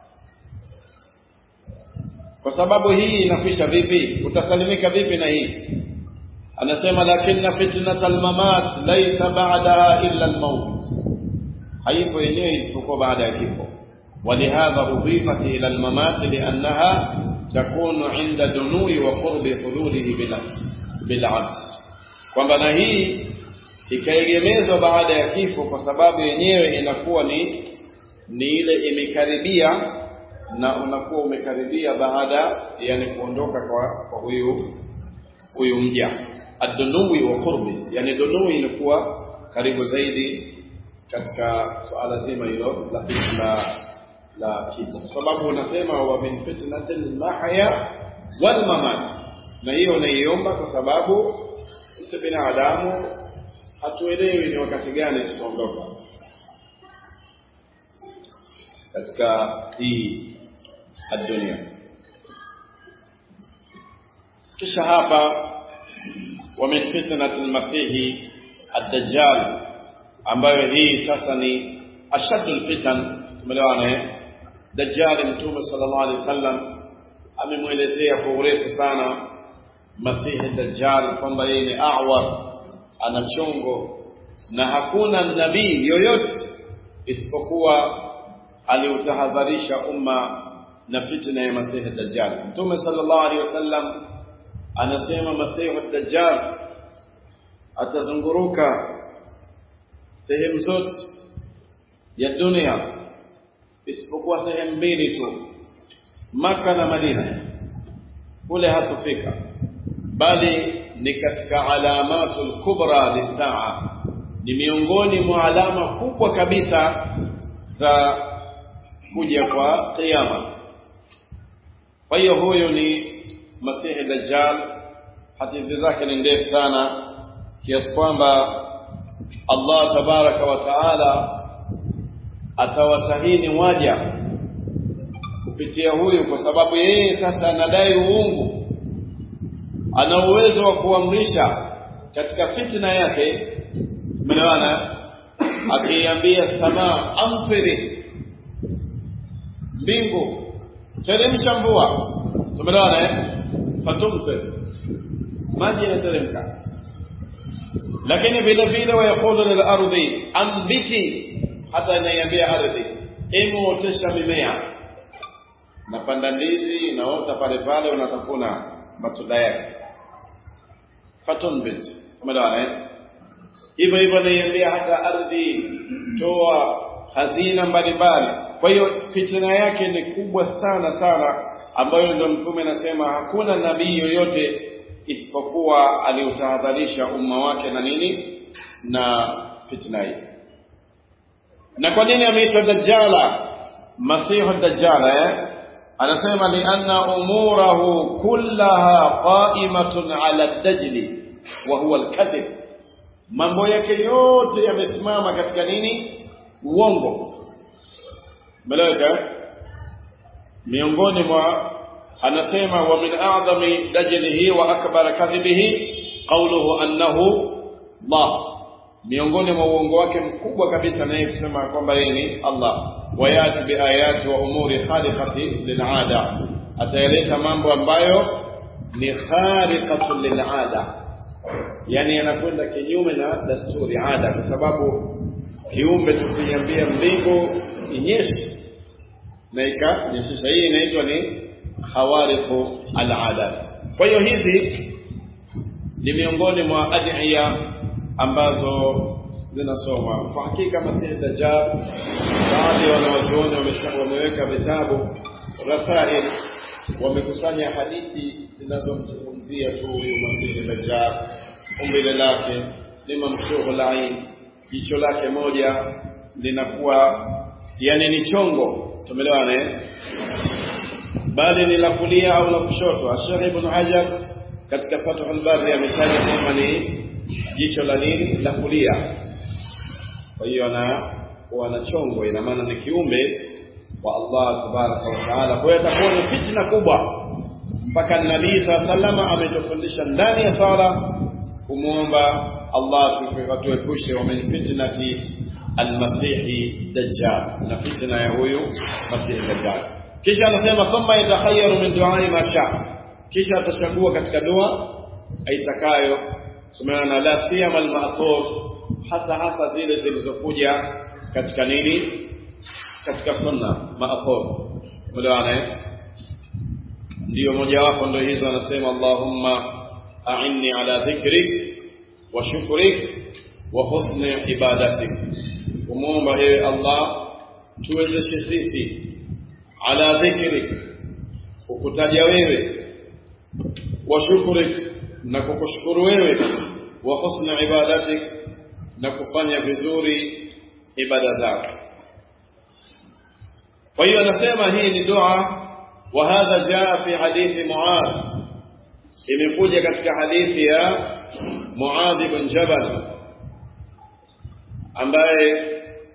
kwa sababu hii inakwisha vipi utasalimika vipi na hii anasema lakinna fitnatal mamat laysa ba'daha illa al-maut haipo yenyewe isipokuwa baada ya kifo ولهذا أضيفت إلى الممات لأنها تكون عند دنو وقرب حلوله بالعبد kwamba na hii ikaegemezwa baada ya kifo kwa sababu yenyewe inakuwa ni ni ile imekaribia na unakuwa umekaribia baada yani kuondoka kwa, kwa huyu huyu mja adunui wa qurbi yani dunui inakuwa karibu zaidi katika suala zima hilo la la la kifo kwa sababu unasema wa min fitnatil mahya wal mamat na hiyo unaiomba kwa sababu sisi binadamu hatuelewi ni wakati gani tutaondoka katika hii dunia kisha hapa wa min fitnati almasihi ad-dajjal ambayo hii sasa ni ashaddu alfitan tumeelewana eh dajjal mtume sallallahu alaihi wasallam amemwelezea kwa urefu sana masihi dajjal kwamba yeye ni awar ana chongo na hakuna nabii yoyote isipokuwa aliutahadharisha umma na fitna ya masihi dajjal mtume sallallahu alaihi wasallam anasema masihi dajjal atazunguruka sehemu zote ya dunia isipokuwa sehemu mbili tu maka na Madina kule hatufika bali ni katika alamatul kubra lisaa ni miongoni mwa alama kubwa kabisa za kuja kwa kiyama kwa hiyo huyo ni masihi dajjal hadithi zake ni ndefu sana kiasi kwamba Allah tabaraka wa taala atawatahini waja kupitia huyu kwa sababu yeye sasa anadai uungu ana uwezo wa kuamrisha katika fitna yake umeelewana akiambia samaa amfiri mbingu teremsha mvua tumeelewana eh fatumtir maji yanateremka lakini vile vile wayaqulu lil ardi ambiti hata inaiambia ardhi emu otesha mimea napanda ndizi inaota pale pale unatafuna matunda yake fatunbit umeelewana eh hivyo hivyo naiambia hata ardhi toa hazina mbalimbali kwa hiyo fitna yake ni kubwa sana sana ambayo ndio mtume anasema hakuna nabii yoyote isipokuwa aliutahadharisha umma wake na nini na fitna hii na kwa nini ameitwa dajjala masihu dajjala eh anasema lianna umurahu kullaha qa'imatun ala dajli wa huwa alkadhib mambo yake yote yamesimama katika nini uongo malaika miongoni mwa anasema wa min a'zami dajlihi wa akbar kadhibihi qawluhu annahu Allah miongoni mwa uongo wake mkubwa kabisa naye kusema kwamba yeye ni Allah wayati biayati wa umuri khaliqati lil'ada atayaleta mambo ambayo ni khariqatu lil'ada yani yanakwenda kinyume na dasturi ada kwa sababu kiumbe tukiambia mbingu inyeshe na ikanyesha hii inaitwa ni khawariqu al-adat kwa hiyo hizi ni miongoni mwa adhiya ambazo zinasoma kwa hakika masihi dajjal baadhi ya wanawachuoni wameweka vitabu rasail wamekusanya hadithi zinazomzungumzia tu huyu masihi dajjal umbile lake ni mamshuhu lain jicho lake moja linakuwa yani ni chongo tumeelewana eh bali ni la kulia au la kushoto ashari ibn hajar katika fathul bari ametaja kwamba ni jicho la nini la kulia kwa hiyo ana wana chongo ina maana ni kiumbe wa Allah tabaraka wa taala kwa hiyo atakuwa ni fitna kubwa mpaka nabii sallama ametufundisha ndani ya sala kumwomba Allah atuepushe wa min fitnati almasihi dajjal na fitna ya huyu masihi dajjal kisha anasema thumma yatakhayyaru min du'ai ma sha kisha atachagua katika dua aitakayo sumana la siyama al-ma'thur hasa hasa zile zilizokuja katika nini katika sunna ma'thur mlaana ndio moja wapo ndio hizo anasema Allahumma a'inni ala dhikrik wa shukrik wa husni ibadatik kumuomba ewe Allah tuwezeshe sisi ala dhikrik kukutaja wewe wa shukrik na kukushukuru wewe wa husni ibadatik na kufanya vizuri ibada zako kwa hiyo anasema hii ni dua wa hadha jaa fi hadithi Muadh imekuja katika hadithi ya Muadh ibn Jabal ambaye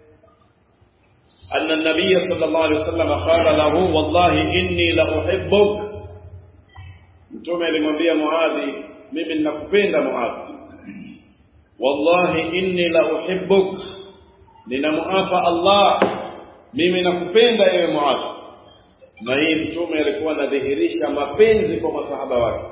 أن النبي صلى الله عليه وسلم قال له والله إني لأحبك mtume alimwambia Muadhi mimi ninakupenda Muadhi wallahi inni la uhibbuk ninamuapa Allah mimi nakupenda ewe Muadhi na hii mtume alikuwa anadhihirisha mapenzi kwa masahaba wake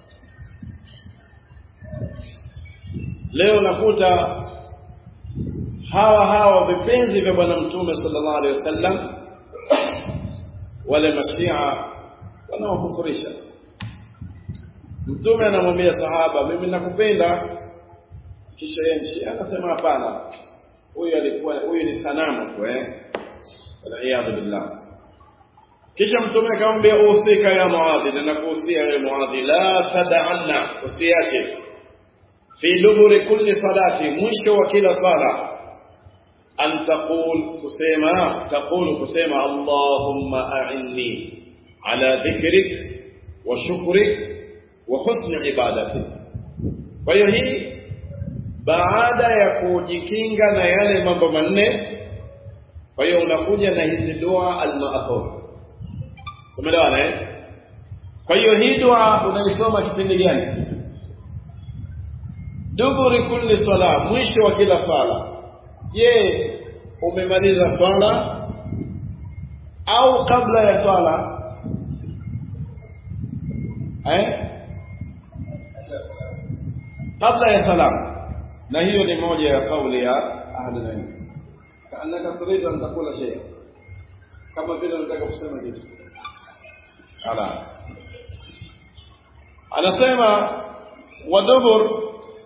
leo nakuta hawa hawa vipenzi vya bwana mtume sallallahu alaihi wasallam wale mashia wanaokufurisha mtume anamwambia sahaba mimi nakupenda kisha yeye anasema hapana huyu alikuwa huyu ni sanamu tu eh waliyadhu billah kisha mtume akamwambia usika ya muadhi ninakuhusia ya muadhi la tad'anna usiache fi duburi kulli salati mwisho wa kila sala an taqul kusema taqulu kusema allahumma a'inni ala dhikrik wa shukrik wa husni ibadati kwa hiyo hii baada ya kujikinga na yale mambo manne kwa hiyo unakuja na hizi dua al-ma'thur tumeelewana eh kwa hiyo hii dua unaisoma kipindi gani duburi kulli sala mwisho wa kila sala je umemaliza swala au kabla ya swala eh kabla ya salam na hiyo ni moja ya kauli ya ahli ilm kaannaka turidu an taqula shay kama vile unataka kusema kitu ala anasema wadubur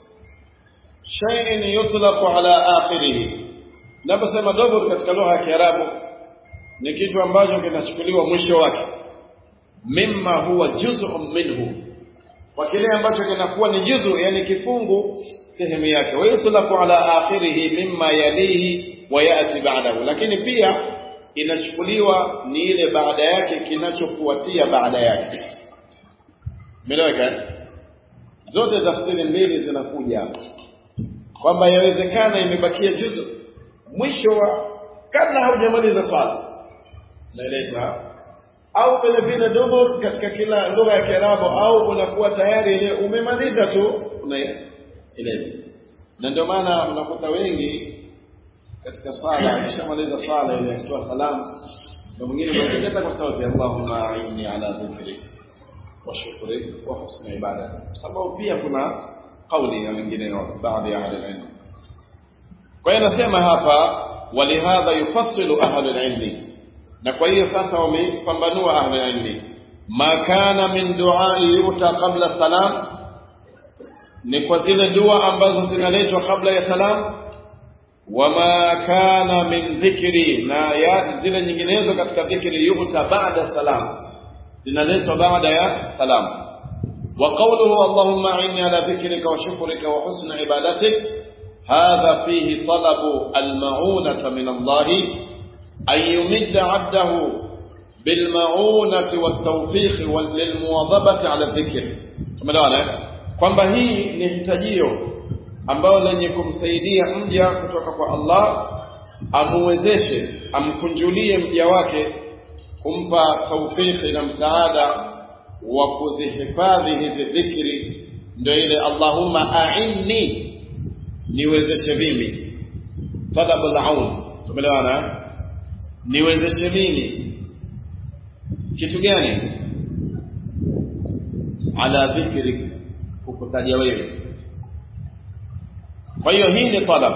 shay'in yutlaqu ala akhirih naposema dubur katika lugha ya Kiarabu ni kitu ambacho kinachukuliwa mwisho wake mimma huwa juz'un minhu kwa kile ambacho kinakuwa ni juzu yani kifungu sehemu yake wa yutlaqu ala akhirih mimma yalihi wa yati ba'dahu lakini pia inachukuliwa ni ile baada yake kinachofuatia baada yake Meleweka? Zote tafsiri mbili zinakuja hapo. Kwamba yawezekana imebakia juzu mwisho wa kabla haujamaliza swala. Naeleza au vile vile dubur katika kila lugha ya Kiarabu au unakuwa tayari ile umemaliza tu unaileta. Na ndio maana unakuta wengi katika swala akishamaliza swala ile akitoa salamu na mwingine anaongeza kwa sauti Allahumma a'inni ala dhikrika wa shukri wa husni ibadati sababu pia kuna kauli ya wengineo baadhi ya ahli ilm kwa hiyo nasema hapa walihadha yufassilu ahli ilm na kwa hiyo sasa wamepambanua ahli ilm ma kana min duai yuta qabla salam ni kwa zile dua ambazo zinaletwa kabla ya salam wama kana min dhikri na ya zile nyinginezo katika dhikri yuta baada salam zinaletwa baada ya salam wa qawluhu allahumma inni ala dhikrika wa shukrika wa husni ibadatik hadha fihi talabu almaunata min allah an yumidda 'abdahu bilmaunati wattawfiq lilmuwadhabati ala dhikr tumeelewana kwamba hii ni hitajio ambalo lenye kumsaidia mja kutoka kwa Allah amuwezeshe amkunjulie mja wake kumpa taufiki na msaada wa kuzihifadhi hizi dhikri ndio ile Allahumma a'inni niwezeshe mimi talab al-aun tumeelewana niwezeshe mimi kitu gani ala dhikri kukutaja wewe kwa hiyo hii ni talab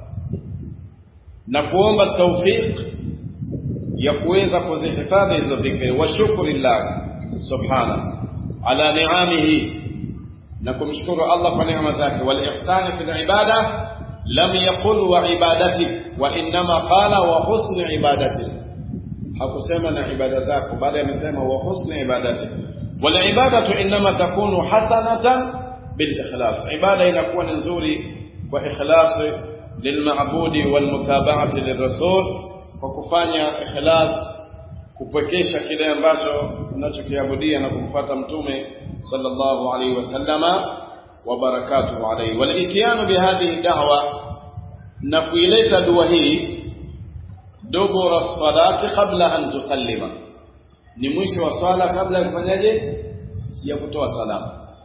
na kuomba tawfik ya kuweza kuzihifadhi hizo dhikri wa shukrillah subhana ala ni'amihi na kumshukuru Allah kwa neema zake wal ihsan fi ibada lam yaqul wa ibadatik wa inma qala wa husni ibadatik hakusema na ibada zako bali amesema wa husni ibadatik wal ibadatu inma takunu hasanatan bil ikhlas ibada inakuwa ni nzuri kwa ikhlas lilmaabudi wal mutaba'ati lirrasul kwa kufanya ikhlas kupwekesha kile ambacho unachokiabudia na kumfuata mtume sallallahu alaihi wasallama wa barakatuhu alaihi wal itiyanu bihadhihi da'wa na kuileta dua hii dubura salati qabla an tusallima ni mwisho wa swala kabla ya kufanyaje ya kutoa salamu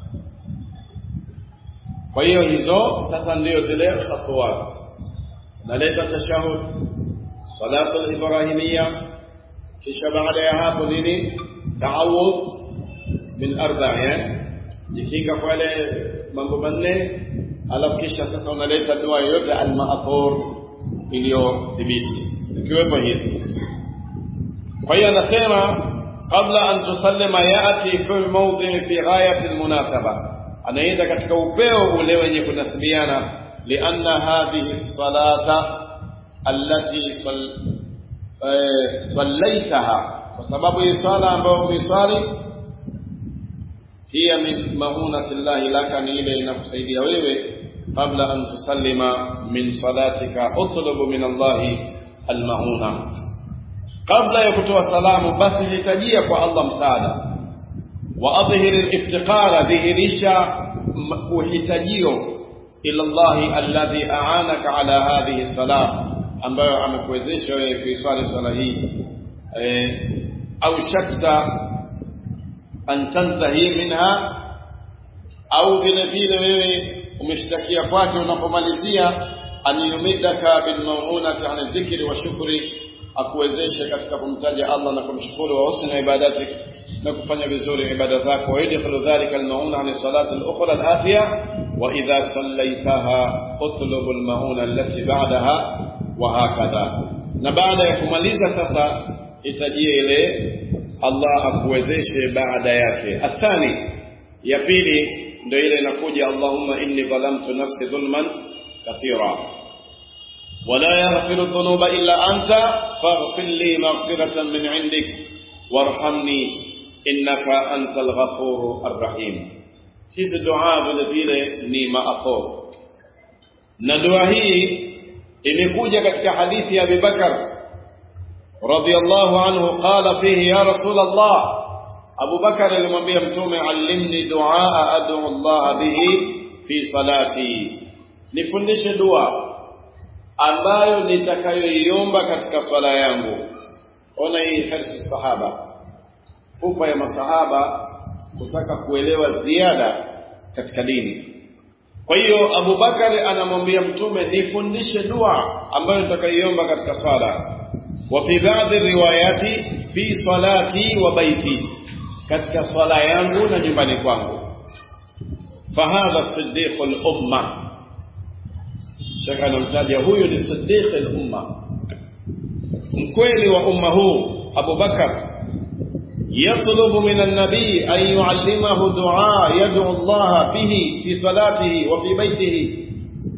kwa hiyo hizo sasa ndio zile khatuwat naleta tashahud salatu al-ibrahimiyya kisha baada ya hapo nini taawudh min arba'a jikinga kwa ile mambo manne alafu kisha sasa unaleta dua yoyote al-ma'thur iliyothibiti zikiwepo hizi kwa hiyo anasema kabla an tusallima yati fi mawdhi fi ghayati al-munasaba anaenda katika upeo ule wenye kunasibiana lianna hadhihi salata allati sallaitaha kwa sababu hii swala ambayo umeiswali hiya min maunati llahi laka ni ile inakusaidia wewe qabla an tusallima min salatika utlubu min allahi almauna kabla ya kutoa salamu basi hitajia kwa Allah msaada wa adhhir al-iftiqara dhihirisha uhitajio ila Allah alladhi a'anaka ala hadhihi salah ambayo amekuwezesha wewe kuiswali swala hii eh, au shakta an tantahi minha au vile vile wewe umeshtakia kwake unapomalizia an yumidaka bil mawunati an dhikri wa shukri akuwezeshe katika kumtaja Allah na kumshukuru wa husna ibadatik na kufanya vizuri ibada zako wa yadkhulu dhalika al-mauna an salati al-ukhra al-atiya wa idha sallaitaha utlub al-mauna allati ba'daha wa hakadha na baada ya kumaliza sasa itajie ile Allah akuwezeshe baada yake athani ya pili ndio ile inakuja Allahumma inni dhalamtu nafsi dhulman kathira ولا يغفر الذنوب إلا أنت فاغفر لي مغفرة من عندك وارحمني إنك أنت الغفور الرحيم hizi dua vile vile ni maathor na dua hii imekuja katika hadithi ya Abi Bakar radhiyallahu anhu qala fihi ya rasul Allah Abu Bakar alimwambia mtume allimni dua ad'u Allah bihi fi salati nifundishe dua ambayo nitakayoiomba katika swala yangu ona hii hirsi sahaba pupa ya masahaba kutaka kuelewa ziada katika dini kwa hiyo Abu Bakari anamwambia mtume nifundishe dua ambayo nitakayoiomba katika swala wa fi baadhi riwayati fi salati wa baiti katika swala yangu na nyumbani kwangu fahadha siddiqul umma Sheikh anamtaja huyu ni siddiq al-umma mkweli wa umma huu Abu Bakar يطلب من النبي أن يعلمه دعاء يدعو الله به في صلاته وفي بيته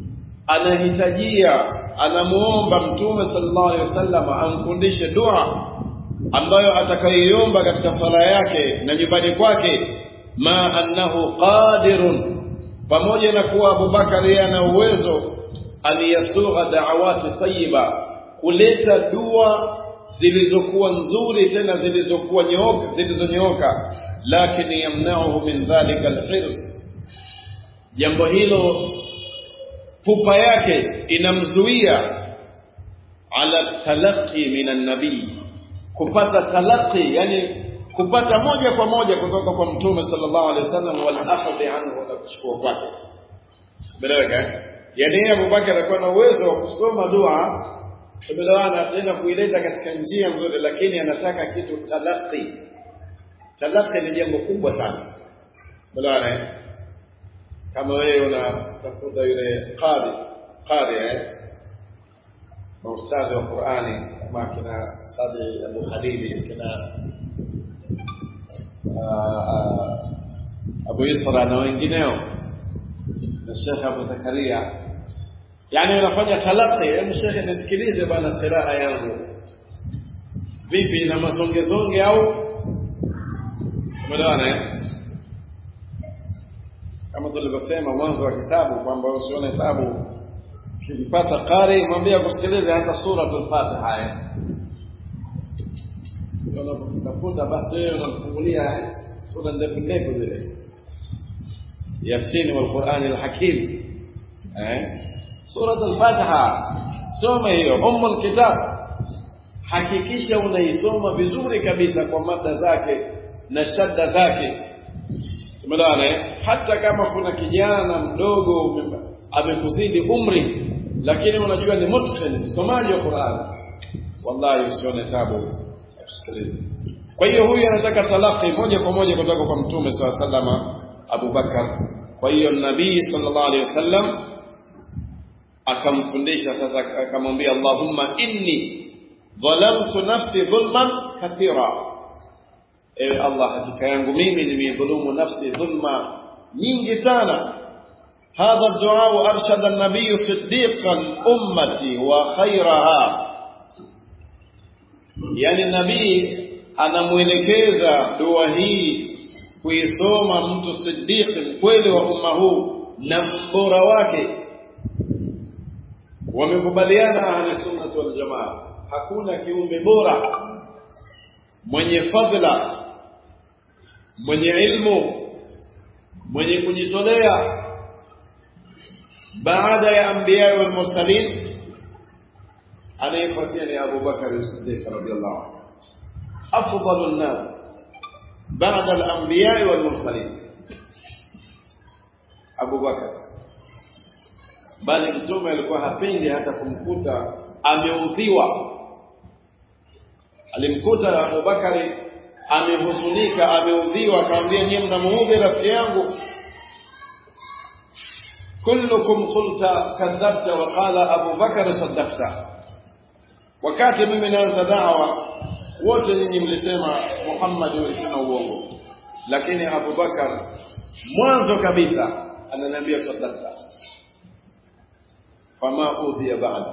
anahitajia anamuomba mtume sallallahu alaihi wasallam amfundishe dua ambayo atakayoiomba katika sala yake na nyumbani kwake ma annahu qadirun pamoja na kuwa Abubakar yeye ana uwezo aliyasugha da'awati tayyiba kuleta dua zilizokuwa nzuri tena zilizokuwa nyooka zilizonyooka lakini yamnauhu min dhalika alhirs jambo hilo pupa yake inamzuia ala talaqi min annabii kupata talaqi yani kupata moja kwa moja kutoka kwa mtume sallallahu alaihi wasallam wal akhdhi anhu na kuchukua kwake beleweka yani Abubakar alikuwa na uwezo wa kusoma dua tumelewana tena kuileta katika njia nzuri lakini anataka kitu talaqi talaqi ni jambo kubwa sana tumelewana kama wewe unatafuta yule qari qari eh maustadhi wa Qur'ani kama kina Sadi Abu Khalili kina Abu Isra na wengineo na Sheikh Abu Zakaria yani unafanya talaqi hebu shekhe nisikilize bana qiraa yangu vipi na mazongezonge au tumeelewana eh kama tulivyosema mwanzo wa kitabu kwamba usione tabu ukipata qari mwambie akusikilize hata suratul fatiha eh sio unapotafuta basi wewe unamfungulia sura ndefu ndefu zile yasin wal qur'an al hakim eh Surat al-Fatiha soma hiyo ummul kitab hakikisha unaisoma vizuri kabisa kwa mada zake na shadda zake tumeelewana hata kama kuna kijana mdogo amekuzidi umri lakini unajua ni mutqin msomaji wa Qur'an wallahi usione tabu tusikilize kwa hiyo huyu anataka talaqi moja kwa moja kutoka kwa mtume swalla sallama Abu Bakar kwa hiyo nabii sallallahu alaihi wasallam akamfundisha sasa akamwambia Allahumma inni dhalamtu nafsi dhulman kathira ewe Allah hakika yangu mimi nimedhulumu nafsi dhulma nyingi sana هذا الدعاء أرشد النبي صديق الأمة وخيرها يعني النبي anamwelekeza dua hii kuisoma mtu siddiq mkweli wa umma huu na mbora wake wamekubaliana ahli sunnah wal jamaa hakuna kiumbe bora mwenye fadhila mwenye ilmu mwenye kujitolea baada ya anbiya wal mursalin anayefuatia ni Abu Bakar as-Siddiq radhiyallahu anhu afdalu an-nas baada al-anbiya wal mursalin Abu Bakar bali mtume alikuwa hapendi hata kumkuta ameudhiwa alimkuta Abubakari amehuzunika ameudhiwa akamwambia nyie mnamuudhi rafiki yangu kullukum qulta kadhabta wa qala Abu Bakar saddaqta wakati mimi naanza da'wa wote nyinyi mlisema Muhammad alisema uongo lakini Abu Bakar mwanzo kabisa ananiambia saddaqta fama udhiya ba'da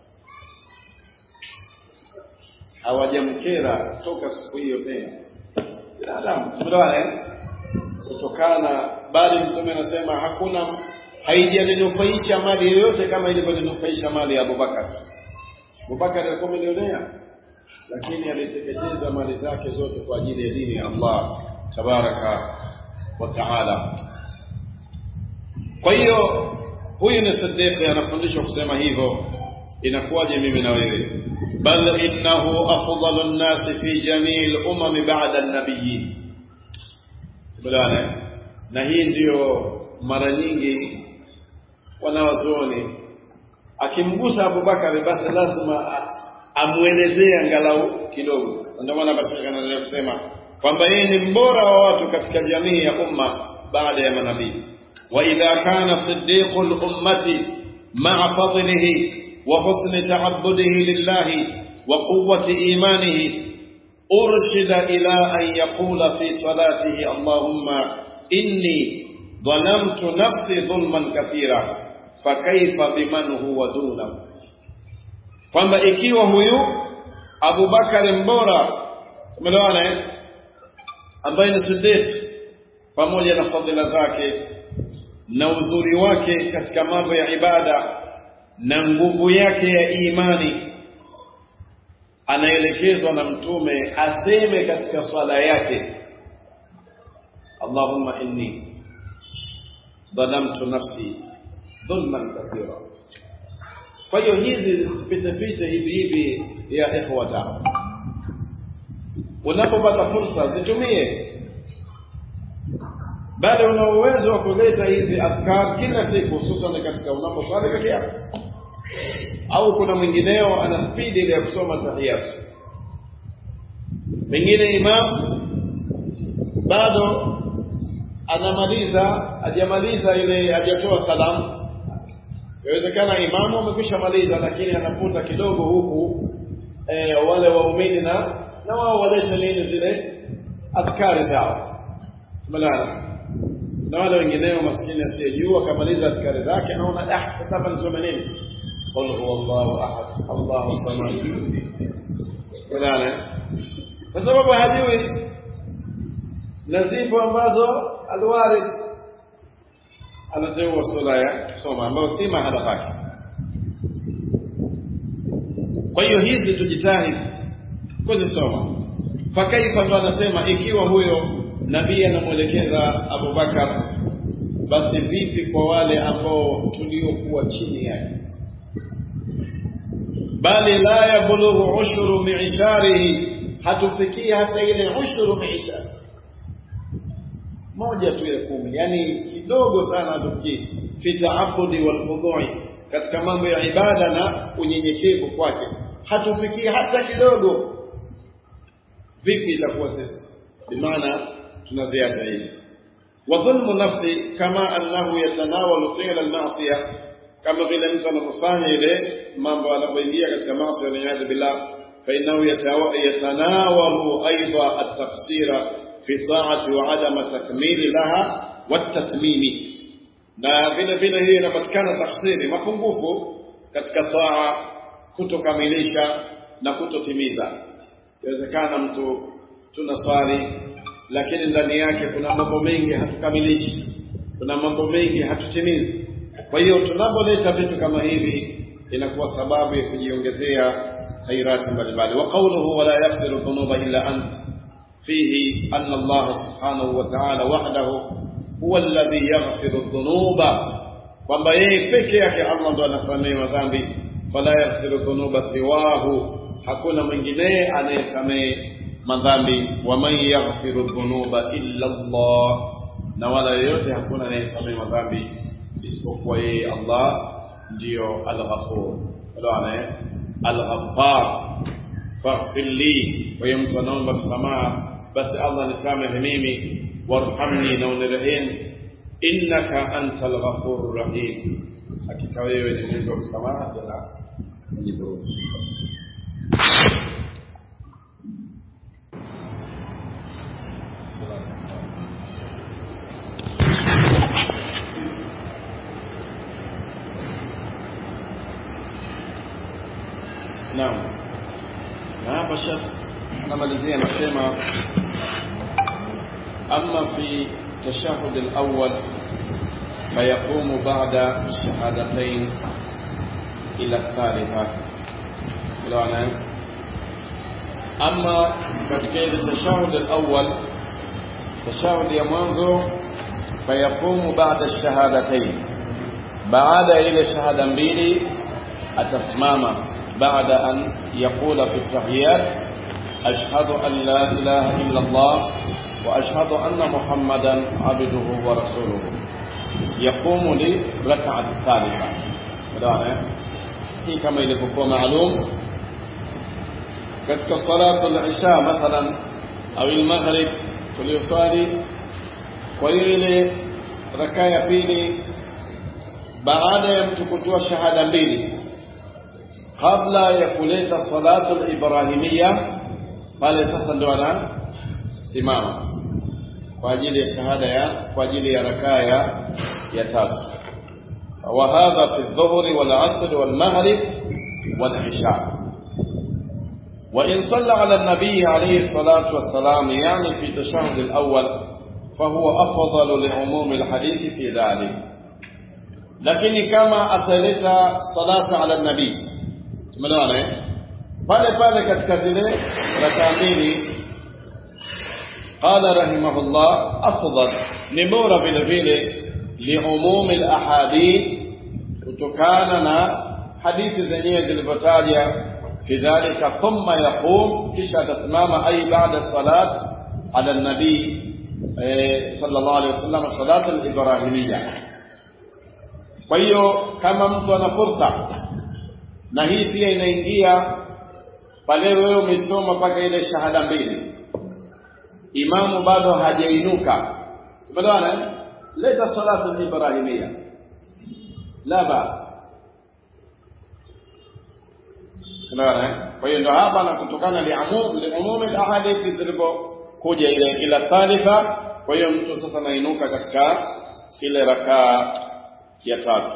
hawajamkera toka siku hiyo tena binadamu tumeelewana kutokana bali mtume anasema hakuna haijalinufaisha mali yoyote kama ilivyolinufaisha mali ya Abubakar Abubakar alikuwa milionea lakini aliteketeza mali zake zote kwa ajili ya dini ya Allah tabaraka wa taala kwa hiyo huyu ni Siddiq anafundishwa kusema hivyo inakuwaje mimi na wewe bal innahu afdalu an-nas fi jamii al-umam ba'da an-nabiyyin Tumeelewana? Na hii ndiyo mara nyingi wanawazuoni akimgusa Abubakar basi lazima amuelezee angalau kidogo. Ndio maana basi anaendelea kusema kwamba yeye ni mbora wa watu katika jamii ya umma baada ya manabii. Wa idha kana siddiqul ummati ma'a fadlihi wa husni ta'abbudihi lillahi wa quwwati imanihi أرشد إلى أن يقول في صلاته اللهم إني ظلمت نفسي ظلما كثيرا فكيف بمن هو دونه kwamba ikiwa huyu Abubakar mbora umeelewana eh ambaye ni Siddiq pamoja na fadhila zake na uzuri wake katika mambo ya ibada na nguvu yake ya imani anaelekezwa na mtume aseme katika swala yake Allahumma inni dhalamtu nafsi dhulman kathira kwa hiyo hizi zisipite pite hivi hivi ya ikhwata unapopata fursa zitumie bali una uwezo wa kuleta hizi afkar kila siku hususan katika unaposwali peke yako au kuna mwingineo ana spidi ile ya kusoma tahiyat pengine imam bado anamaliza hajamaliza ile hajatoa salamu inawezekana imamu amekwisha maliza lakini anakuta kidogo huku e, wale waumini na na wao walete nini zile adhkari zao tumelala na wale wengineo maskini asiyejua akamaliza adhkari zake anaona ah sasa hapa nisome nini قل هو الله احد الله الصمد fulana kwa sababu hajui nazifu ambazo alwarid anateua sura ya soma ambayo si mahala pake kwa hiyo hizi tujitahidi kuzisoma fakaifa ndo anasema ikiwa huyo nabii anamwelekeza Abubakar basi vipi kwa wale ambao tuliokuwa chini yake bali la yablughu ushuru mi'sharihi hatufikii hata ile ushuru mi'shar moja tu ya kumi yani kidogo sana hatufikii fi ta'abbudi wal khudhu'i katika mambo ya ibada na unyenyekevu kwake hatufikii hata kidogo vipi itakuwa sisi bimaana tunaziacha hivi wa dhulmu nafsi kama annahu yatanawalu fi'la al-ma'siyah kama vile mtu anapofanya ile mambo anapoingia katika maasi waliyadhu billah fa innahu yatanawalu aidha at-taqsira fi ta'ati wa adama takmili laha watatmimi na vile vile hiyo inapatikana tafsiri mapungufu katika taa kutokamilisha na kutotimiza inawezekana mtu tuna swali lakini ndani yake kuna mambo mengi hatukamilishi kuna mambo mengi hatutimizi kwa hiyo tunapoleta vitu kama hivi inakuwa sababu ya kujiongezea khairati mbalimbali wa qawluhu wala yaghfiru dhunuba illa ant fihi anna Allah subhanahu wa ta'ala wahdahu huwa alladhi yaghfiru dhunuba kwamba yeye peke yake Allah ndo anasamehe madhambi fala yaghfiru dhunuba siwahu hakuna mwingine anayesamehe madhambi wa man yaghfiru dhunuba illa Allah na wala yeyote hakuna anayesamehe madhambi isipokuwa yeye Allah ndiyo al-Ghafur. Elewana eh? Al-Ghaffar. faghfir li kwa hiyo mtu anaomba msamaha basi Allah nisamehe mimi warhamni na unirehemu innaka antal ghafurur rahim hakika wewe ni mwingi wa msamaha tena mwenye huruma Naam. Na hapa Sheikh anamalizia anasema amma fi tashahhud al-awwal فيقوم بعد الشهادتين إلى الثالثة كلانا أما katika التشهد الأول تشهد ya mwanzo فيقوم بعد الشهادتين بعد إلى شهادة mbili atasimama بعد أن يقول في التحيات أشهد أن لا إله إلا الله وأشهد أن محمدا عبده ورسوله يقوم لركعة الثالثة فدعنا هي كما ilivyokuwa maalum katika salatu al-isha mathalan au al-maghrib tuliyoswali kwa hiyo ile rakaa ya pili baada ya mtu kutoa shahada mbili kabla ya kuleta salatu al-ibrahimia pale sasa ndio anasimama kwa ajili ya shahada ya kwa ajili ya rakaa ya ya tatu وهذا في الظهر والعصر والمغرب والعشاء وإن صلى على النبي عليه الصلاة والسلام يعني في التشهد الأول فهو أفضل لعموم الحديث في ذلك لكن كما أتلت صلاة على النبي تمنونه pale pale katika zile rakaa mbili قال رحمه الله أفضل نبورة vile vile liumumi alahadith kutokana na hadithi zenyewe zilivyotaja fi dhalika thumma yaqum kisha atasimama ay baada salat ala nabii sallallahu alayhi wasallam salat al-ibrahimiyya kwa hiyo kama mtu ana fursa na hii pia inaingia pale wewe umesoma mpaka ile shahada mbili imamu bado hajainuka tumeelewana leta salatu al-ibrahimia la bas Unaona? Kwa hiyo ndo hapa na kutokana liamum liumum alahadithi zilipokuja ile ila thalitha, kwa hiyo mtu sasa anainuka katika ile rakaa ya tatu.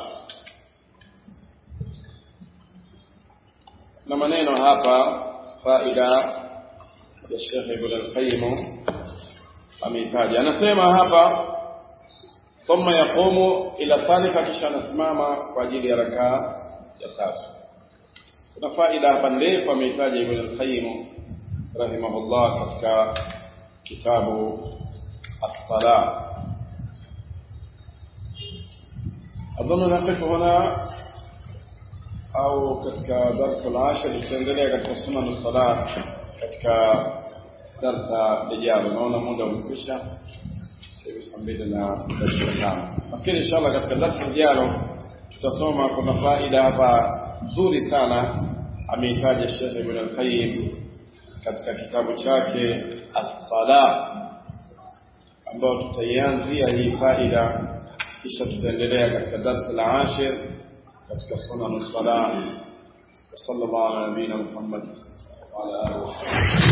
Na maneno hapa faida ya Sheikh Ibn al-Qayyim ameitaja, anasema hapa ثم يقوم إلى الثالثة kisha anasimama kwa ajili ya rakaa ya tatu. Kuna faida hapa ndefu ameitaja Ibn al-Qayyim rahimahullah katika kitabu as-sala. أظن نقف هنا أو katika darsa al-ashir tutaendelea katika sunan as-salat katika darsa lijalo. Naona muda umekwisha hivi saa mbili na dakika tano. Nafikiri inshallah katika darasa lijalo tutasoma, kuna faida hapa nzuri sana ameitaja Sheikh Ibn al-Qayyim katika kitabu chake As-Sala, ambayo tutaianzia hii faida, kisha tutaendelea katika darasa la ashir katika sunan as-sala. wa sallallahu ala nabiyina Muhammad wa ala alihi wa sahbihi